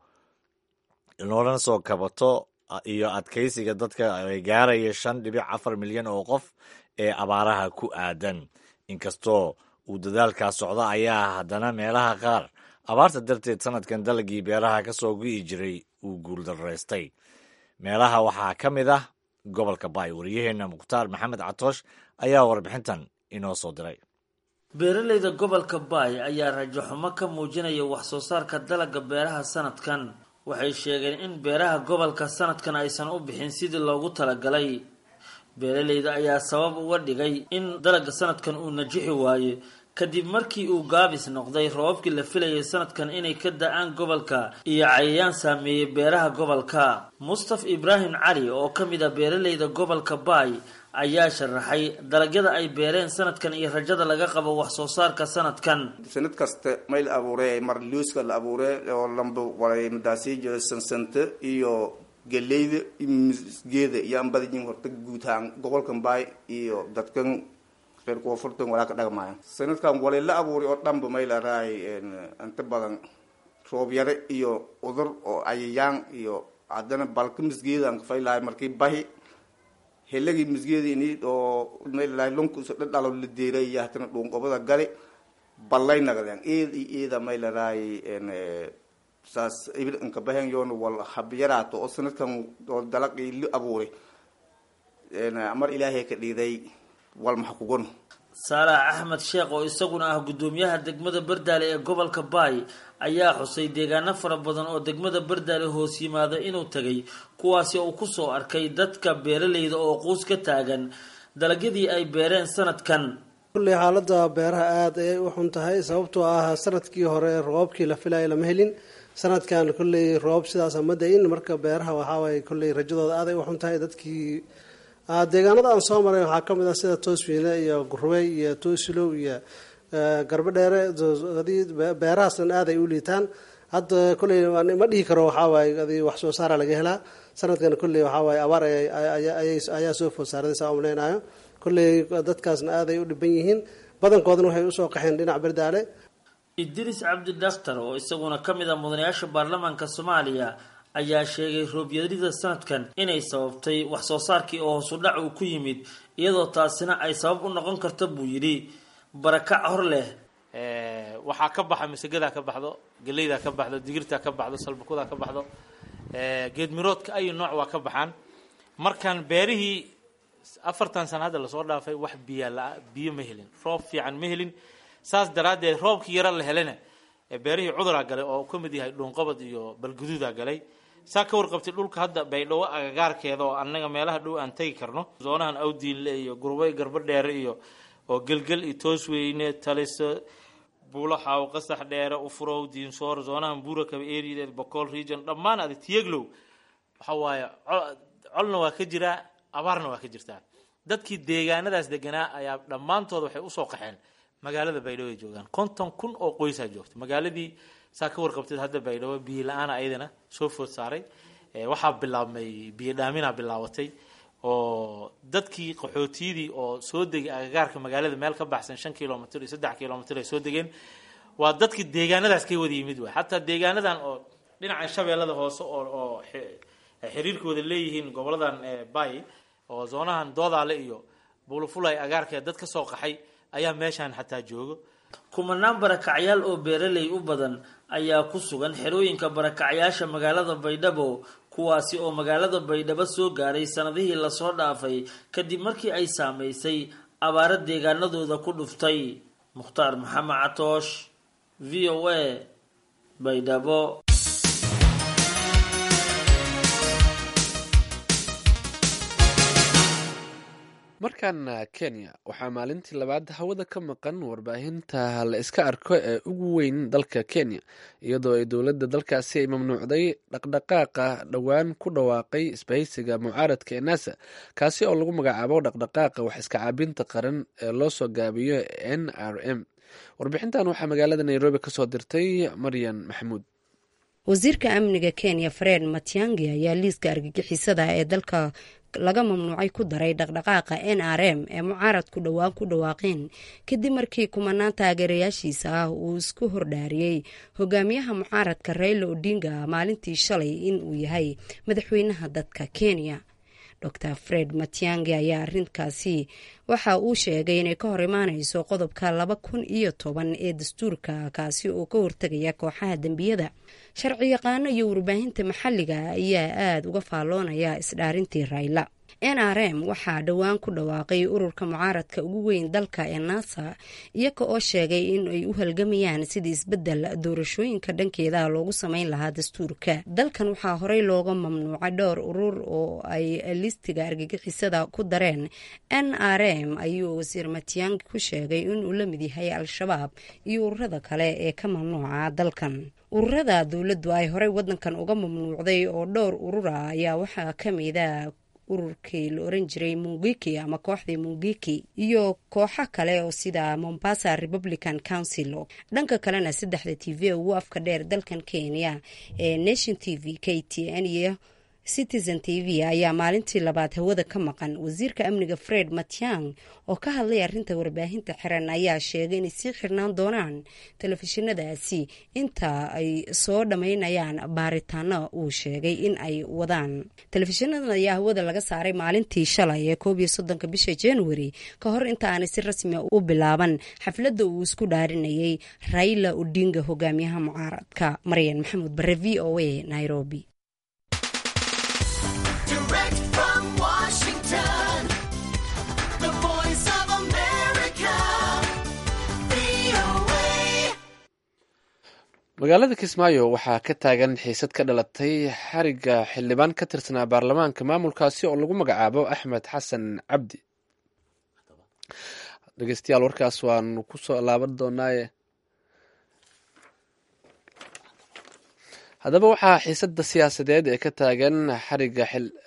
loona soo kabato iyo adkaysiga dadka ay gaaraya shan dhibic afar milyan oo qof ee abaaraha ku aadan inkastoo uu dadaalkaas socdo ayaa haddana meelaha qaar abaarta darteed sanadkan dalagii beeraha ka soo gu'i jiray uu guuldaraystay meelaha waxaa ka mid ah gobolka baay wariyaheenna mukhtaar maxamed catoosh ayaa warbixintan inoo soo diray beeralayda gobolka baay ayaa rajaxumo ka muujinaya wax soo saarka dalagga beeraha sanadkan waxay sheegeen in beeraha gobolka sanadkan aysan u bixin sidii loogu talagalay beeralayda ayaa sabab uga dhigay in dalagga sanadkan uu najixi waaye kadib markii uu gaabis noqday roobabkii la filayay sanadkan inay ka da-aan gobolka iyo cayayaan saameeyey beeraha gobolka mustaf ibraahim cali oo ka mid a beeralayda gobolka baay ayaa sharaxay dalagyada ay beereen sanadkan iyo rajada laga qabo wax soo saarka sanadkan sanad kasta mayl abuure mar luuska la abuure oo lamba walay madaasiijo sansante iyo galeyda geeda iyo ambadayin horta guud ahaan gobolkan baay iyo dadkan reer koonfurtan walaa ka dhaqmaya sanadkan walay la abuuray oo dhanba mayla raay inta badan roob yare iyo udur oo cayayaan iyo haddana balka misgeedan kafaylahay markii bahi helagii misgeeda ini oo maylahay lunkuso dhadhalo la deeray iyo hatana dhuunqobada gali ballay nagdeen eed iyo eeda maylaraay saas ibil inka bahen yoon wal habyaraato oo sanadkan oo dalaqii li abuuray mar ilaahay ka dhiiday wal maxa kugon saalax axmed sheekh oo isaguna ah guddoomiyaha degmada bardaale ee gobolka baay ayaa xusay deegaano fara badan oo degmada bardaale hoos yimaada inuu tegay kuwaasi uu kusoo arkay dadka beeralayda oo quus ka taagan dalagyadii ay beereen sanadkan kulley xaalada beeraha aada ayay u xun tahay sababtoo ah sanadkii hore roobabkii la filayo lama helin sanadkan kulley roob sidaas ma da-in marka beeraha waxaawaye kulley rajadooda aaday u xun tahay dadkii deegaanada aan soo maray waxaa kamid ah sida toosfiine iyo gurubey iyo toosilow iyo garbo dheere beerahaasna aaday u liitaan hadda kulley ma dhihi karo waxaawaay adi wax soo saara laga helaa sanadkan kulley waxaawaay abaar ayaa soo food saarday saa umleynayo kulley dadkaasna aaday u dhiban yihiin badankoodana waxay usoo qaxeen dhinac berdaale idris cabdi dhakhtar oo isaguna ka mid ah mudanayaasha baarlamaanka soomaaliya ayaa sheegay roobyarida sanadkan inay sababtay wax soo saarkii oo hoosu dhac uu ku yimid iyadoo taasina ay sabab u noqon karta buu yidhi barakac hor leh waxaa ka baxa masagadaa ka baxdo geleydaa ka baxdo digirtaa ka baxdo salbakudaa ka baxdo geedmiroodka ayu nooc waa ka baxaan markaan beerihii afartan sana hadda lasoo dhaafay wax biya la biyo ma helin roob fiican ma helin saas daraaddeed roobkii yaro la helana beerihii cuduraa galay oo ka mid yahay dhuunqabad iyo balguduudaa galay saa ka warqabtay dhulka hadda baydhawo agagaarkeeda oo annaga meelaha dhow aan tegi karno zoonahan awdiinle iyo gurbay garbo dheere iyo oo gelgel iyo toosweyne taliso buulaxaaw qasax dheere ufurow diinsoor zoonahan buurakaba erideed bocool region dhammaan adi tiyeglow waxa waaye colna waa ka jiraa abaarna waa ka jirtaa dadkii deegaanadaas deganaa ayaa dhammaantood waxay usoo qaxeen magaalada baydhabo ay joogaan konton kun oo qoysaa joogta magaaladii saa ka warqabteed hadda baydhabo biyo la-aana ayadana soo food saaray waxaa bilaabmay biyo dhaaminaa bilaabatay oo dadkii qaxootiyadii oo soo degay agagaarka magaalada meel ka baxsan shan kilomitr iyo saddex kilomitr ay soo degeen waa dadkii deegaanadaas ka wada yimid waay xataa deegaanadan oo dhinaca shabeellada hoose oo oo xiriirkooda leeyihiin goboladan bay oo zoonahan doodaale iyo buulufulay agaarkeed dad ka soo qaxay ayaa meeshaan xataa joogo kumanaan barakacyaal oo beeraley u badan ayaa ku sugan xerooyinka barakacyaasha magaalada baydhabo kuwaasi oo magaalada baydhabo soo gaaray sanadihii lasoo dhaafay kadib markii ay saameysay abaaro deegaanadooda ku dhuftay mukhtaar maxamed catoosh v o a baydhabo markaana kenya waxaa maalintii labaad hawada ka maqan warbaahinta la iska arko ee ugu weyn dalka kenya iyadoo ay dowladda dalkaasi ay mamnuucday dhaqdhaqaaqa dhowaan ku dhawaaqay isbahaysiga mucaaradka ee nasa kaasi oo lagu magacaabo dhaqdhaqaaqa wax iska caabinta qaran ee loo soo gaabiyo n r m warbixintan waxaa magaalada nairobi kasoo dirtay maryan maxamuud wasiirka amniga kenya fred matiangi ayaa liiska argagixisada ee dalka laga mamnuucay ku daray dhaqdhaqaaqa n r m ee mucaaradku dhowaan ku dhawaaqeen kadib markii kumanaan taageerayaashiisa ah uu isku hordhaariyey hogaamiyaha mucaaradka rayla odinga maalintii shalay in uu yahay madaxweynaha dadka kenya dor fred matiangi ayaa arrinkaasi waxa uu sheegay inay ka hor imaaneyso qodobka laba kun iyo toban ee dastuurka kaasi oo ka hortegaya kooxaha dembiyada sharci yaqaano iyo warbaahinta maxalliga ayaa aada uga faalloonaya isdhaarintii rayla n r m waxaa dhowaan ku dhawaaqay ururka mucaaradka ugu weyn dalka ee nasa iyaga oo sheegay in ay u halgamayaan sidii isbedel doorashooyinka dhankeeda loogu sameyn lahaa dastuurka dalkan waxaa horey looga mamnuucay dhowr urur oo ay listiga argagixisada ku dareen n r m ayuu wasiir matiyangi ku sheegay inuu la mid yahay al-shabaab iyo ururada kale ee ka mamnuuca dalkan ururada dowladdu ay horey wadankan uga mamnuucday oo dhowr urura ayaa waxaa kamida ururkii la oran jiray mungiki ama kooxdii mungiki iyo kooxo kale oo sida mombasa republican council dhanka kalena saddexda t v ugu afka dheer dalkan kenya ee nation t v k t n iyo citizen t v ayaa maalintii labaad hawada ka maqan wasiirka amniga fred matiang oo ka hadlay arrinta warbaahinta xiran ayaa sheegay inay sii xirnaan doonaan telefishinadaasi inta ay soo dhammaynayaan baaritaano uu sheegay in ay wadaan telefishinadan ayaa hawada laga saaray maalintii shalay ee koob iyo soddonka bisha january ka hor inta aanay si rasmi u bilaaban xafladda uu isku dhaarinayay raila odinga hogaamiyaha mucaaradka maryan maxamuud bare v o a nairobi Direct from Washington, the voice of America, VOA. magaalada kismaayo waxaa ka taagan xiisad ka dhalatay xariga xildhibaan ka tirsanaa baarlamaanka maamulkaasi oo lagu magacaabo axmed xasan cabdi dhegeystayaal warkaas waanu kusoo laaban doonaaye haddaba waxaa xiisada siyaasadeed ee ka taagan xariga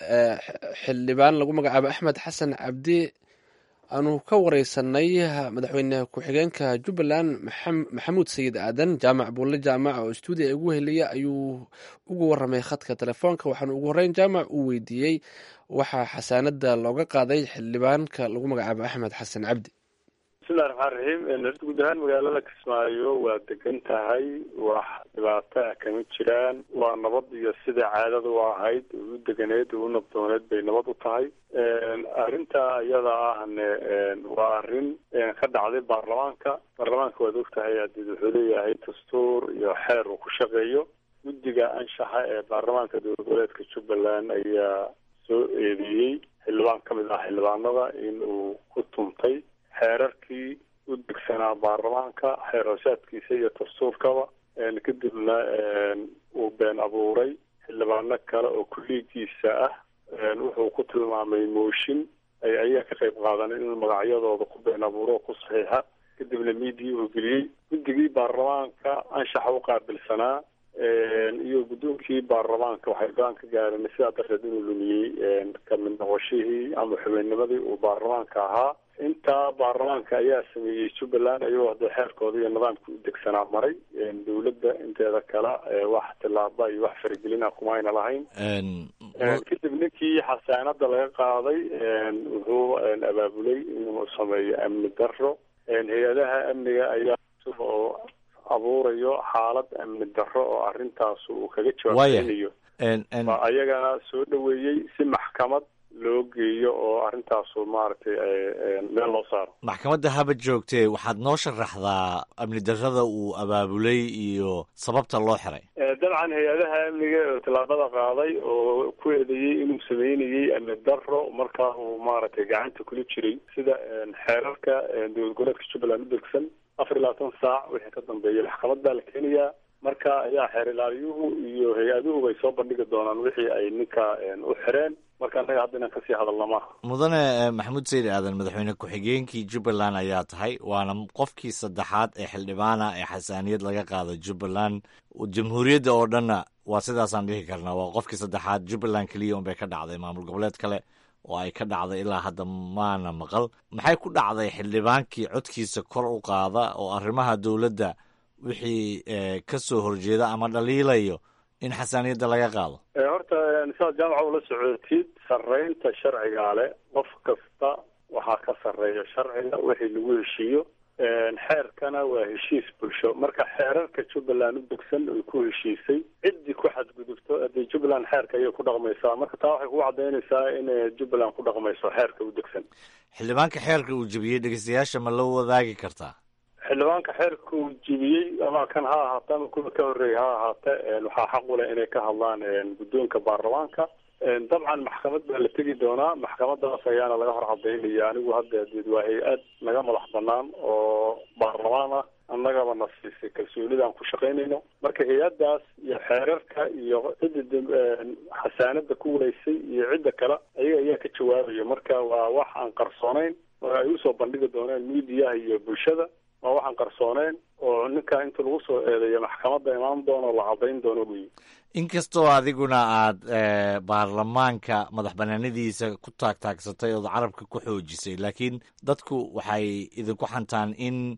xildhibaan lagu magacaabo axmed xasan cabdi aanu ka wareysanay madaxweyne ku-xigeenka jubbaland maxamuud sayid aadan jaamac buulle jaamac oo stuudiya ugu heliya ayuu ugu waramay khadka telefoonka waxaana ugu horeyn jaamac uu weydiiyey waxaa xasaanada looga qaaday xildhibaanka lagu magacaabo axmed xasan cabdi bismillahi raxmaan raxiim horta guud ahaan magaalada kismaayo waa degan tahay wax dhibaato ah kama jiraan waa nabad iyo sida caadada u ahayd u deganeed u nabdooneed bay nabad u tahay arrinta iyada ahne waa arrin ka dhacday baarlamaanka baarlamaanka waad ogtahay hadii wuxuu leeyahay dastuur iyo xeer uu ku shaqeeyo guddiga anshaxa ee baarlamaanka dowlad goboleedka jubbaland ayaa soo eedeeyey xildhibaan ka mid ah xildhibaanada in uu ku tuntay xeerarkii u degsanaa baarlamaanka xeer hoosaadkiisa iyo dastuurkaba kadibna uu been abuuray xildhibaano kale oo kulliigiisa ah wuxuu ku tilmaamay mooshin ay ayaa ka qayb qaadan inuu magacyadooda ku been abuuro oo ku saxiixa kadibna miidiya uu geliyey guddigii baarlamaanka anshaxa u qaabilsanaa iyo guddoonkii baarlamaanka waxay go-aan ka gaareen sidaa darteed inuu lumiyey kamid noqoshihii ama xubinnimadii uu baarlamaanka ahaa intaa baarlamaanka ayaa sameeyey jubbaland ayagoo hadee xeerkooda iyo nidaamka u degsanaa maray dowladda inteeda kale wax tilaaba iyo wax faragelina kuma ayna lahayn kadib ninkii xasaanada laga qaaday wuxuu abaabulay inuu sameeyo amni daro hay-adaha amniga ayaa oo abuurayo xaalad amni daro oo arrintaas uu kaga jawaabeynayo ayagana soo dhaweeyey si maxkamad loo geeyo oo arrintaasu maaragtay meel loo saaro maxkamadda haba joogtee waxaad noo sharaxdaa amni darrada uu abaabulay iyo sababta loo xiray dabcan hay-adaha amniga oo tallaabada qaaday oo ku eedeeyey inuu sameynayey amni daro markaa uu maaragtay gacanta kula jiray sida xeerarka dowlad goboleedka jubbaland u degsan afar iyo labaatan saac wixii ka dambeeya maxkamad baa la keenayaa marka ayaa xeer ilaaliyuhu iyo hay-aduhu bay soo bandhigi doonaan wixii ay ninka u xireen marka annaga hadda inaan kasii hadalna maaha mudane maxamuud sayid aadan madaxweyne ku-xigeenkii jubbaland ayaa tahay waana qofkii saddexaad ee xildhibaana ee xasaaniyad laga qaado jubbaland jamhuuriyadda oo dhanna waa sidaasaan dhihi karnaa waa qofkii saddexaad jubbaland keliya unbay ka dhacday maamul goboleed kale oo ay ka dhacday ilaa hadda maana maqal maxay ku dhacday xildhibaankii codkiisa kor u qaada oo arrimaha dowladda wixii ka soo horjeeda ama dhaliilayo in xasaaniyadda laga qaado horta saad jaamaca ula socotid sarreynta sharcigaa leh qof kasta waxaa ka sarreeya sharciga wixii lagu heshiiyo xeerkana waa heshiis bulsho marka xeerarka jubbaland u degsan ay ku heshiisay ciddii ku xadgudubto hadee jubbaland xeerka ayay ku dhaqmaysaa marka taa waxay kugu cadaynaysaa in jubbaland ku dhaqmayso xeerka u degsan xildhibaanka xeerka uu jebiyey dhegeystayaasha ma la wadaagi kartaa xildhibaanka xeerka uu jebiyey ama kan ha ahaate ama kuwa ka horreeya ha ahaate waxaa xaq u leh inay ka hadlaan guddoonka baarlamaanka dabcan maxkamad baa la tegi doonaa maxkamadaas ayaana laga hor cadaynaya anigu hadda deed waa hay-ad naga madax banaan oo baarlamaan ah annagaba na siisay kalsoonidaan ku shaqaynayno marka hay-addaas iyo xeerarka iyo cidda xasaanada ku walaysay iyo cidda kale ayaga ayaa ka jawaabaya marka waa wax aan qarsoonayn oo ay usoo bandhigi dooneen miidiyaha iyo bulshada waa waxaan qarsooneyn oo ninka inta lagu soo eedeeyo maxkamadda imaan doono la cadayn doono wey inkastoo adiguna aad baarlamaanka madax banaanadiisa ku taagtaagsatay ood carabka ku xoojisay laakiin dadku waxay idinku xantaan in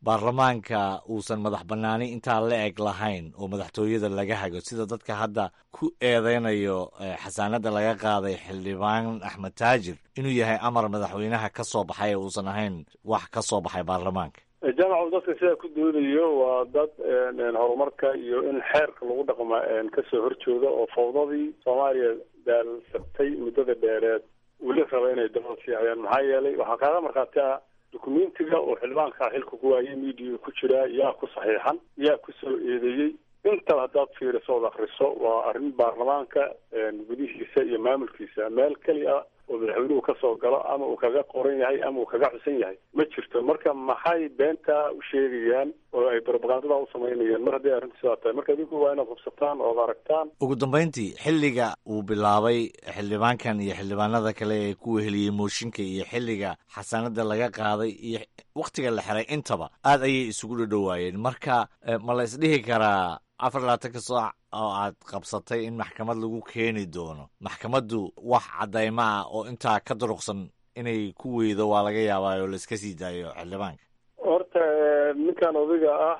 baarlamaanka uusan madax bannaani intaa la eg lahayn oo madaxtooyada laga hago sida dadka hadda ku eedeynayo xasaanada laga qaaday xildhibaan axmed taajir inuu yahay amar madaxweynaha ka soo baxay ee uusan ahayn wax ka soo baxay baarlamaanka jaamacu dadka sidaa ku doonayo waa dad horumarka iyo in xeerka lagu dhaqma kasoo horjooda oo fawdadii soomaaliya daalsabtay muddada dheereed weli raba inay dabada sii hayaan maxaa yeelay waxaa kaaga markhaati ah dukumentiga oo xildhibaanka xilka ku waayay media ku jiraa yaa ku saxiixan yaa kusoo eedeeyey intaba haddaad fiiriso ood akriso waa arrin baarlamaanka gudihiisa iyo maamulkiisa meel keliya oo madaxweynuhu kasoo galo ama uu kaga qoran yahay ama uu kaga xusan yahay ma jirto marka maxay beentaa u sheegayaan oo ay propagandada u samaynayaan mar hadday arrintu sidaa tahay marka adinku waa inaad hubsataan ood aragtaan ugu dambayntii xilliga uu bilaabay xildhibaankan iyo xildhibaanada kale ee ku weheliyey mooshinka iyo xilliga xasaanada laga qaaday iyo wakhtiga la xiray intaba aad ayay isugu dhadhowaayeen marka ma la isdhihi karaa afar labaatanka saac oo aad qabsatay in maxkamad lagu keeni doono maxkamaddu wax caddaymo ah oo intaa ka duruqsan inay ku weydo waa laga yaabaa oo laiska sii daayo xildhibaanka horta ninkan odayga ah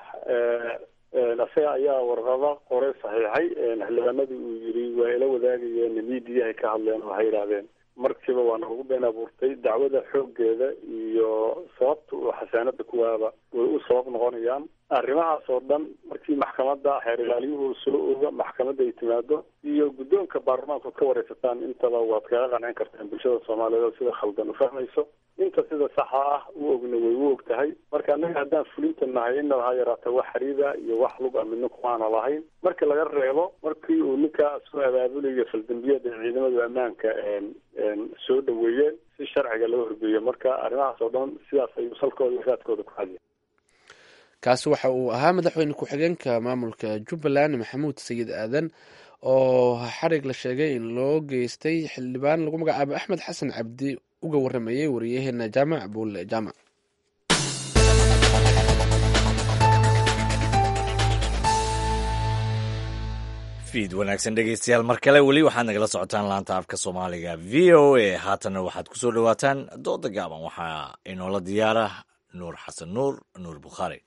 isaga ayaa warqada qoray saxiixay xildhibaanadii uu yidhi waa ila wadaagayeen miidiyahay ka hadleen oo waxay yidhaahdeen markiiba waa nagu been abuurtay dacwada xooggeeda iyo sababta uu xasaanada kuwaaba way u sabab noqonayaan arrimahaas oo dhan markii maxkamadda xeer ilaaliyuhu soo oga maxkamadda ay timaado iyo guddoonka baarlamaanka ka wareysataan intaba waad kaga qancin kartaan bulshada soomaaliyeed oo sida khaldan u fahmayso inta sida saxa ah u ogna way u og tahay marka annaga haddaan fulinta nahay inaba ha yaraata wax xariida iyo wax lug a midna kumaana lahayn marka laga reebo markii uu ninkaa soo abaabulayo faldambiyada ee ciidamada ammaanka soo dhaweeyeen si sharciga loo horgeeyo marka arrimahaas oo dhan sidaas ayuu salkooda iyo raadkooda ku hadiya kaasi waxa uu ahaa madaxweyne ku-xigeenka maamulka jubbaland maxamuud sayid aadan oo xarig la sheegay in loo geystay xildhibaan lagu magacaabo axmed xasan cabdi uga waramayay wariyaheena jaamac buulle jaamac fiid wanaagsan dhegeystayaal mar kale weli waxaad nagala socotaan laanta afka soomaaliga v o a haatanna waxaad kusoo dhawaataan dooda gaaban waxaa inoola diyaara nuur xasan nuur nuur bukhaari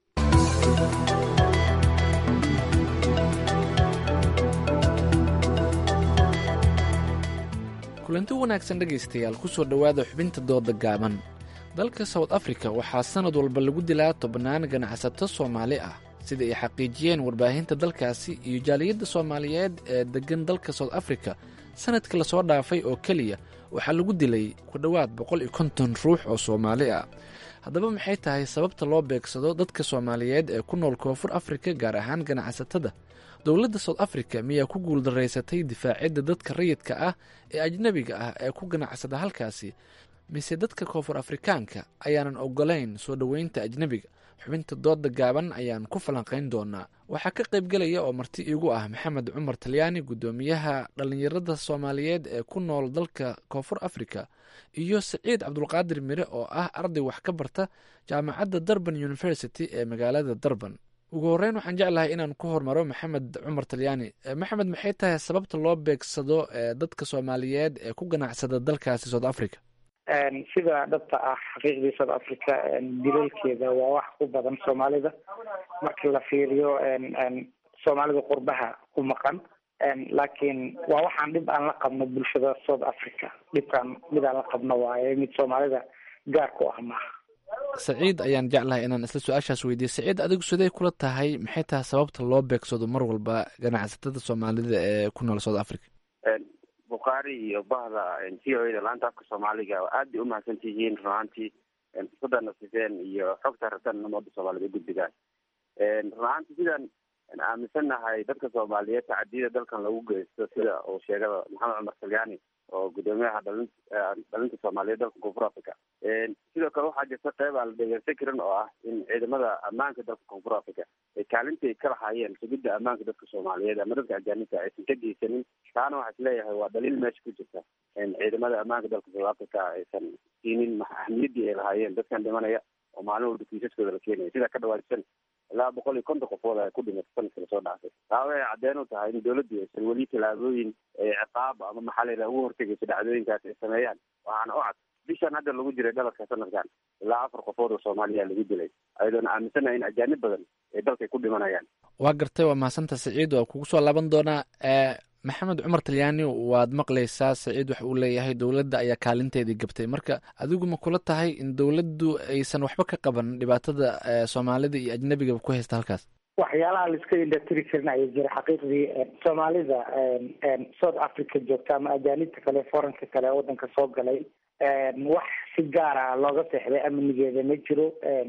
kulanti wanaagsan dhegaystayaal kusoo dhowaada xubinta dooda gaaban dalka south africa waxaa sannad walba lagu dilaa tobannaan ganacsato soomaali ah sida ay xaqiijiyeen warbaahinta dalkaasi iyo jaaliyadda soomaaliyeed ee deggan dalka south africa sannadkii lasoo dhaafay oo keliya waxaa lagu dilay ku dhowaad boqol iyo konton ruux oo soomaali ah haddaba maxay tahay sababta loo beegsado dadka soomaaliyeed ee ku nool koonfur afrika gaar ahaan ganacsatada dowladda south africa miyaa ku guuldaraysatay difaacidda dadka rayidka ah ee ajnebiga ah ee ku ganacsada halkaasi mise dadka koonfur afrikaanka ayaanan ogolayn soo dhoweynta ajnebiga xubinta dooda gaaban ayaan ku falanqayn doonaa waxaa ka qaybgelaya oo marti iigu ah maxamed cumar talyaani guddoomiyaha dhallinyarada soomaaliyeed ee ku nool dalka koonfur africa iyo saciid cabdulqaadir mire oo ah arday wax ka barta jaamacadda durban university ee magaalada durban ugu horreyn waxaan jeclahay inaan ku hormaro maxamed cumar talyaani maxamed maxay tahay sababta loo beegsado dadka soomaaliyeed ee ku ganacsada dalkaasi south africa sida dhabta ah xaqiiqdii south africa dilalkeeda waa wax ku badan soomaalida marka la fiiriyo soomaalida qurbaha ku maqan laakiin waa waxaan dhib aan la qabno bulshada south africa dhibkaan mid aan la qabno waaye mid soomaalida gaar ku ah maaha saciid ayaan jeclahay inaan isla su-aashaas weydiiye saciid adigu sidee kula tahay maxay tahay sababta loo beegsado mar walba ganacsatada soomaalida ee ku nool south africa bukhaari iyo bahda v o da laanta afka soomaaliga aad bay umahadsan tihiin run ahaantii fursadana siseen iyo xogta rabtaan umada soomaalida ugudbigaan run ahaantii sidaan aaminsannahay dadka soomaaliyeed tacadiyada dalkan lagu geysto sida uu sheegada maxamed cumar talyaani oo guddoomiyaha dhalin dhalinta soomaaliyeed dalka koonfur africa sidoo kale waxaa jirta qeyb aan la dhegeysan karin oo ah in ciidamada ammaanka dalka koonfur africa ay kaalintii ka lahaayeen sugidda ammaanka dadka soomaaliyeed ama dadka ajaanibta aysan ka geysanin taana waxaa isleeyahay waa dhaliil meesha ku jirta ciidamada ammaanka dalka south africa aysan siinin ahmiyaddii ay lahaayeen dadkan dhimanaya oo maalin walba kiisaskooda la keenaya sidaa ka dhawaadsan ilaa boqol iyo konton qofood ay ku dhimatay sanadkii lasoo dhaafay taa waxay cadeen u tahay in dowladdu aysan weli tallaabooyin ciqaab ama maxaa la yidhaha ugu hortegayso dhacdooyinkaas ay sameeyaan waxaana u cad bishan hadda lagu jiray dhaladka sanadkan ilaa afar qofood oo soomaaliya lagu dilay ayadoona aaminsanahay in ajaanib badan ee dalka ay ku dhimanayaan waa gartay waa mahadsanta saciid waa kugu soo laaban doonaa maxamed cumar talyaani waad maqlaysaa saciid waxa uu leeyahay dowladda ayaa kaalinteedii gabtay marka adigu ma kula tahay in dowladdu aysan waxba ka qaban dhibaatada soomaalida iyo ajnabigaba ku haysta halkaas waxyaalaha laiska indhatiri karin ayaa jira xaqiiqdii soomaalida south africa joogta ama ajaanibta kale foranka kale ee wadanka soo galay wax si gaara looga seexday amnigeeda ma jiro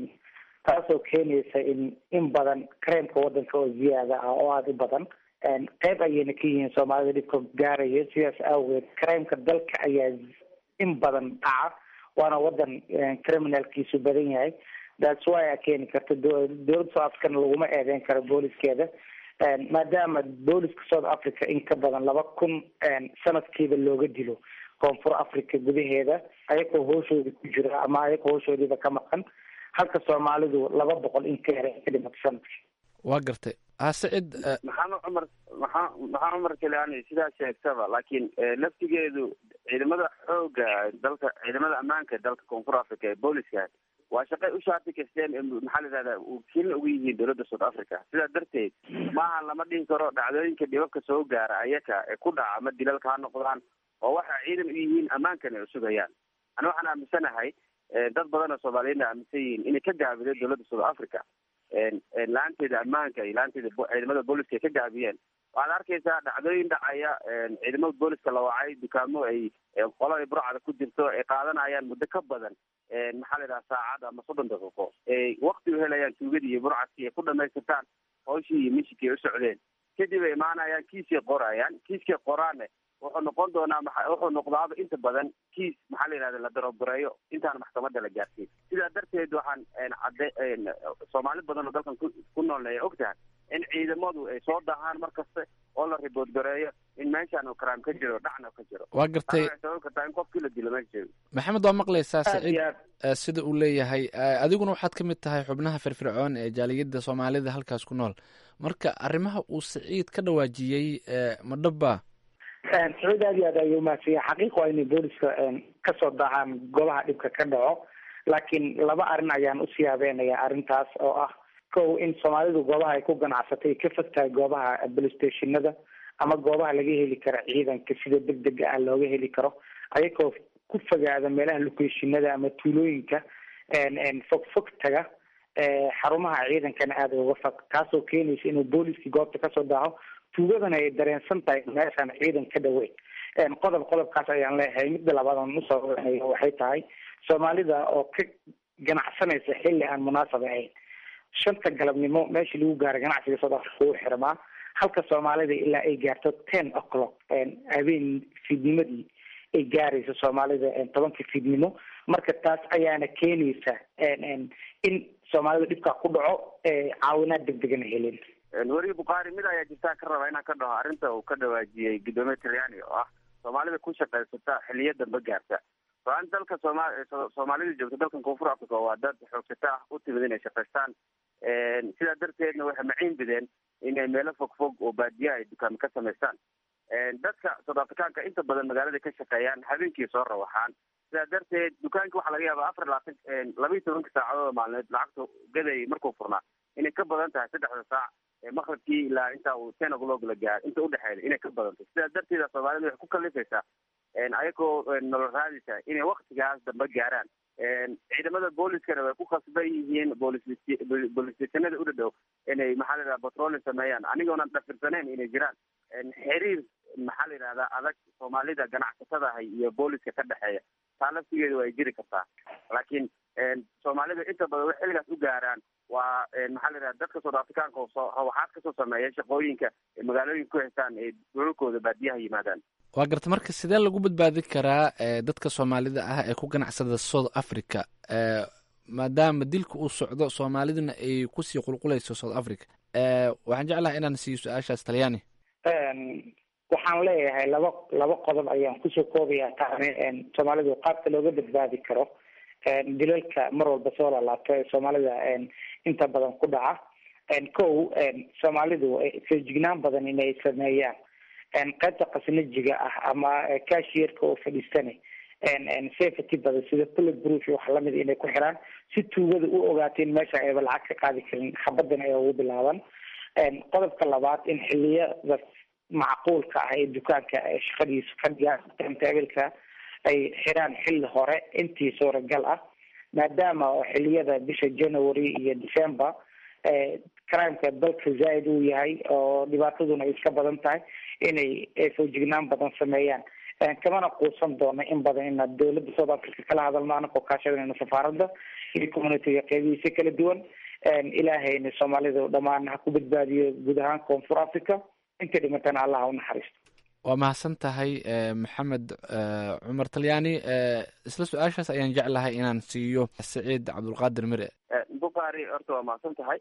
taasoo keenaysa in in badan kareemka wadanka oo ziyaada ah oo aada u badan qeyb ayayna ka yihiin soomaalida dhibka gaaraya sidaas awgeed kareemka dalka ayaa in badan dhaca waana wadan criminalkiisu badan yahay that's why a keeni karta dowladda south africana laguma eedeyn karo booliskeeda maadaama booliska south africa in ka badan laba kun sanadkiiba looga dilo koonfur africa gudaheeda ayagoo hooshooda ku jira ama ayagoo hooshoodiiba ka maqan halka soomaalidu laba boqol in ka yara ka dhimato sanadkii waa gartay ha sacid maxamed cumar maxaa maxaa cumar kaleani sidaa sheegtaba laakiin laftigeedu ciidamada xooga dalka ciidamada ammaanka dalka koonfur africa ee booliska waa shaqay u shaati kasteen maxaa la yidhahdaa wakiilna ugu yihiin dowladda south africa sidaa darteed maaha lama dhihi karo dhacdooyinka dhibabka soo gaara ayaka ee ku dhaca ama dilalka ha noqdaan oo waxa ciidan u yihiin ammaankan ay usugayaan ani waxaan aaminsanahay dad badan oo soomaaliyeedna aaminsan yihiin inay ka gaabiday dowladda south africa la-aanteeda ammaanka iyo la-aanteeda ciidamada booliska ay ka gaabiyeen waxaad arkaysaa dhacdooyin dhacaya ciidamada booliska la wacay dukaamo ay qolo ay burcada ku jirto ay qaadanayaan muddo ka badan maxaa la yidhaha saacad ama soddon daqiiqo ay wakti u helayaan tuugadii iyo burcadkii ay ku dhamaystirtaan hawshii iyo mishikii ay u socdeen kadib ay imaanayaan kiiskay qorayaan kiiskay qoraanne wuxuu noqon doonaa maa wuxuu noqdaaba inta badan kiis maxaa la yidhahda la darogoreeyo intaan maxkamadda la gaarsiin sidaa darteed waxaan cadde soomaali badan oo dalkan ku noolna ay og tahay in ciidamadu ay soo dahaan mar kaste oo la ribood gareeyo in meeshaan oo karaam ka jiro dhacna ka jiro waa gartay waxay sababi kartaa in qofkii la dilo meesha joogo maxamed waa maqlaysaa Aad saciid iyo aad. eh, sida uu leeyahay eh, adiguna waxaad ka mid tahay xubnaha firfircoon ee jaaliyadda soomaalida halkaas ku nool marka arrimaha uu saciid ka dhawaajiyey eh, ma dhabbaa sacuud aad iyo aad ayuu umahadsanya xaqiiq waa inay booliska kasoo dahaan golaha dhibka ka dhaco laakiin laba arrin ayaan usii habeenaya arrintaas oo ah kow in soomaalidu goobaha ay ku ganacsatay ay ka fog tahay goobaha police stationada ama goobaha laga heli karo ciidanka sida degdega ah looga heli karo ayagoo ku fogaada meelaha locationada ama tuulooyinka fog fog taga eh, xarumaha ciidankana aada uga fog taasoo keenaysa inuu booliskii goobta kasoo daaho tuugadana ay dareensan tahay meeshaan ciidan ka dhaweyn qodob qodobkaas ayaan leeyahay midda labaad aan usoo wanayo waxay tahay soomaalida oo ka ganacsanaysa xilli aan munaasab ahayn shanta galabnimo meeshii lagu gaaray ganacsiga south africa uu xirmaa halka soomaalida ilaa ay gaarto ten o'clock habeen fiidnimadii ay gaarayso soomaalida tobanka fiidnimo marka taas ayaana keenaysa in soomaalida dhibkaa ku dhaco caawinaad degdegana helin weri bukhaari mid ayaa jirtaa ka raba inaan ka dhaho arrinta uu ka dhawaajiyey guddoomiye talyaani oo ah soomaalida ku shaqaysata xiliyo dambe gaarta so-aan dalka sooma so- soomaalida joogta dalkan koonfur africa waa dad xoogsata ah u timid inay shaqaystaan sidaa darteedna waxay maciin bideen inay meelo fog fog oo baadiya ay dukaamo ka samaystaan dadka south africaanka inta badan magaalada ka shaqeeyaan habeenkii soo rawaxaan sidaa darteed dukaanki waxaa laga yaabaa afar labaatan laba iyo tobanka saacadood maalmeed lacagta gaday markuu furnaa inay ka badan tahay saddexda saac ee maqribkii ilaa inta uu ten o'clock la gaar inta udhexeeda inay ka badanto sidaa darteeda soomaalida waxay ku kalifaysaa ayagoo nolol raadisa inay waktigaas dambe gaaraan ciidamada booliskana way ku khasban yihiin boolis boolis stationada u dhadhow inay maxaa la yidhahda patrolling sameeyaan anigoonan dhafirsanayn inay jiraan xiriir maxaa la yidhahdaa adag soomaalida ganacsatadahay iyo booliska ka dhexeeya taa laftigeeda way jiri kartaa laakiin soomaalida inta badan way xilligaas u gaaraan waa maxaa la yidhahda dadka south africaanka oo soo waxaad kasoo sameeya shaqooyinka ee magaalooyinka ku haystaan ee dhulalkooda baadiyaha yimaadaan waa garta marka sidee lagu badbaadin karaa eh, dadka soomaalida ah ee ku ganacsada south africa eh, maadaama dilka uu socdo soomaaliduna ay kusii qulqulayso south africa eh, waxaan jeclahay inaan siiyo su-aashaas talyaani waxaan leeyahay laba laba qodob ayaan kusoo koobaya taani soomaalidu qaabka looga badbaadi karo dilalka mar walba soo lalaabto ee soomaalida inta badan ku dhaca kow soomaalidu feejignaan badan inay sameeyaan qaybta qasnajiga ah ama cashiyeerka oo fadhiistane safety badan sida bullet proof iyo wax lamid inay ku xiraan si tuugada u ogaato in meesha ayba lacag ka qaadi karin xabadana ay ugu bilaaban qodobka labaad in xiliyada macquulka ah ee dukaanka ee shaqadiisu ka dhigaan timetaabilka ay xiraan xilli hore intii suuragal ah maadaama oo xiliyada bisha january iyo december crimeka dalka zaaid uu yahay oo dhibaataduna ay iska badan tahay inay foojignaan badan sameeyaan kamana quusan doono in badan ina dowladda south africa kala hadalno anakoo kaashadayna safaaradda iyo communityga qeybihiisa kala duwan ilaahayna soomaalida dhammaan ha ku badbaadiyo guud ahaan koonfur africa inta dhimatana allah ha u naxariisto waa mahadsan tahay maxamed cumar talyaani isla su-aashaas ayaan jeclahay inaan siiyo saciid cabdulqaadir mire bukhaari horta waa mahadsan tahay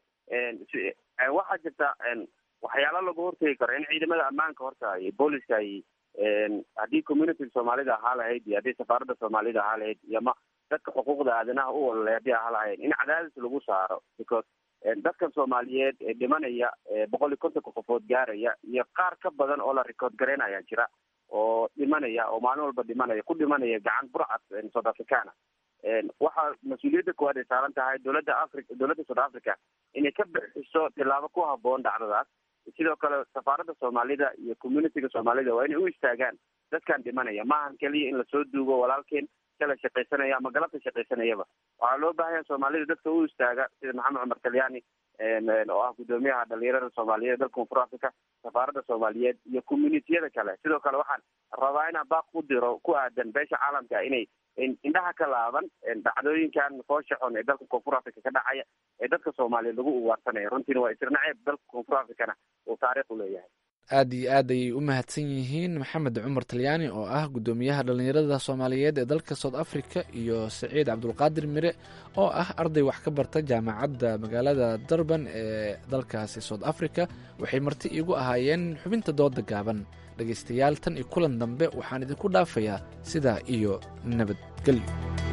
waxaa jirta waxyaalo lagu hortegi karo in ciidamada ammaanka horta iyo booliska ay haddii communityga soomaalida ahaa lahayd iyo haddii safaaradda soomaalida ahaa lahayd iyo ma dadka xuquuqda aadanaha u ololay haddii ahaa lahayd in cadaadis lagu saaro because dadkan soomaaliyeed ee dhimanaya boqol iyo kontonka qofood gaaraya iyo qaar ka badan oo la record garaynaya jira oo dhimanaya oo maalin walba dhimanaya ku dhimanaya gacan burcad south africana waxaa mas-uuliyadda koowaad ay saaran tahay dowladda africa dowladda south africa inay ka bixiso tillaabo ku haboon dhacdadaas sidoo kale safaaradda soomaalida iyo communityga soomaalida waa inay u istaagaan dadkan dhimanaya maahan keliya in lasoo duugo walaalkeen kala shaqaysanaya ama galabta shaqaysanayaba waxaa loo baahanya soomaalida dadka u istaaga sida maxamed cumar talyaani oo ah guddoomiyaha dhalinyarada soomaaliyeed dalka koonfur africa safaaradda soomaaliyeed iyo communitiyada kale sidoo kale waxaan rabaa inaan baaq u diro ku aadan beesha caalamka inay indhaha ka laaban dhacdooyinkan foosha xun ee dalka koonfur africa ka dhacaya ee dadka soomaaliyeed lagu ugaarsanaya runtiina waa isirnaceeb dalka koonfur africana uu taariikh u leeyahay aad iyo aad ayay u mahadsan yihiin maxamed cumar talyaani oo ah guddoomiyaha dhallinyarada soomaaliyeed ee dalka south africa iyo saciid cabdulqaadir mire oo ah arday wax ka barta jaamacadda magaalada durban ee dalkaasi south africa waxay marti iigu ahaayeen xubinta dooda gaaban dhegaystayaal tan iyo kulan dambe waxaan idinku dhaafayaa sidaa iyo nabadgelyo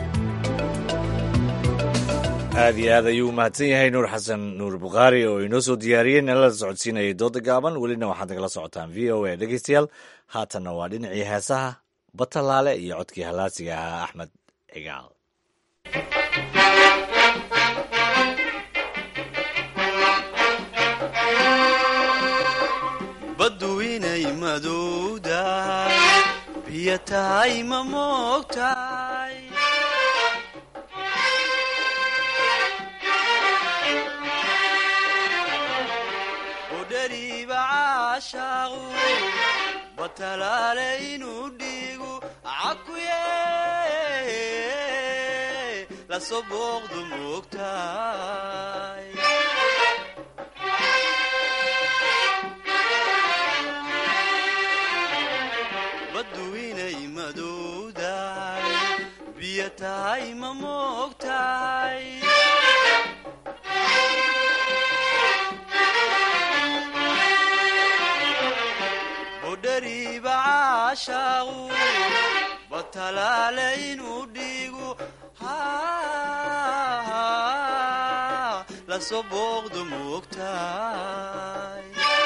aad iyo aad ayuu umahadsan yahay nuur xasan nuur bukhaari oo inoo soo diyaariyey nalala socodsiinayay dooda gaaban welina waxaad nagala socotaan v o a dhegeystayaal haatanna waa dhinacii heesaha batalaale iyo codkii halaasiga ahaa axmed cigaal baddu inay madowdahay biyo tahay ma moogtahay udhariiba caashaaqu batalaale inuu dhiigu cakuye lasoo booqdu moogtahay baddu inay madowdahay biyo tahay ma moogtahay budhariiba caashaaqu batalaale inuu dhiigu lasoo booqdu moogtahay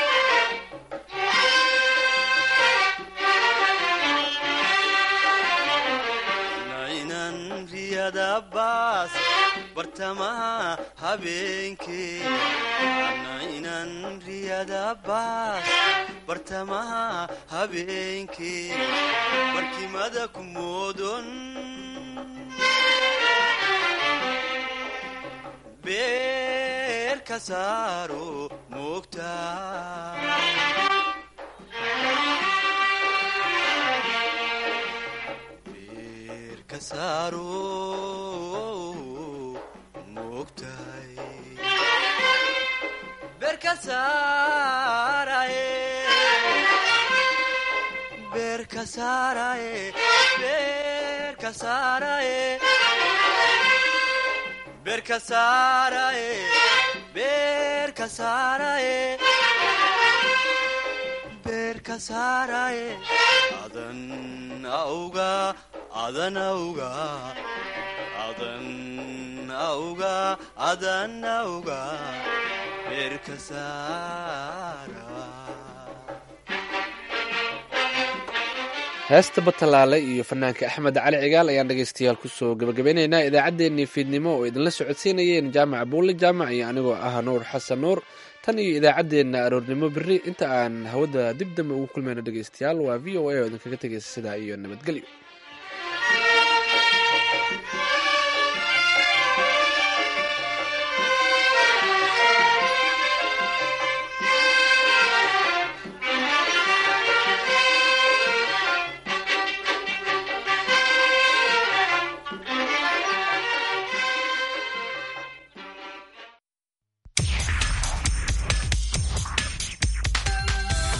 nainan riyadabaas bartamaha habeenkee nainan riyadabaas bartamaha habeenkee barkimada ku moodon beer ka saaro moogtaa adan auga adan auga adan auga adan auga beerka saara heesta batalaale iyo fanaanka axmed cali cigaal ayaan dhegaystayaal kusoo gabagabeynaynaa idaacaddeenii fiidnimo oo idinla socodsiinayeen jaamac buulle jaamac iyo anigoo ah nuur xasan nuur tan iyo idaacaddeenna aroornimo berri inta aan hawada dib dambe ugu kulmayno dhegaystayaal waa v o a oo idinkaga tegaysa sidaa iyo nabadgelyo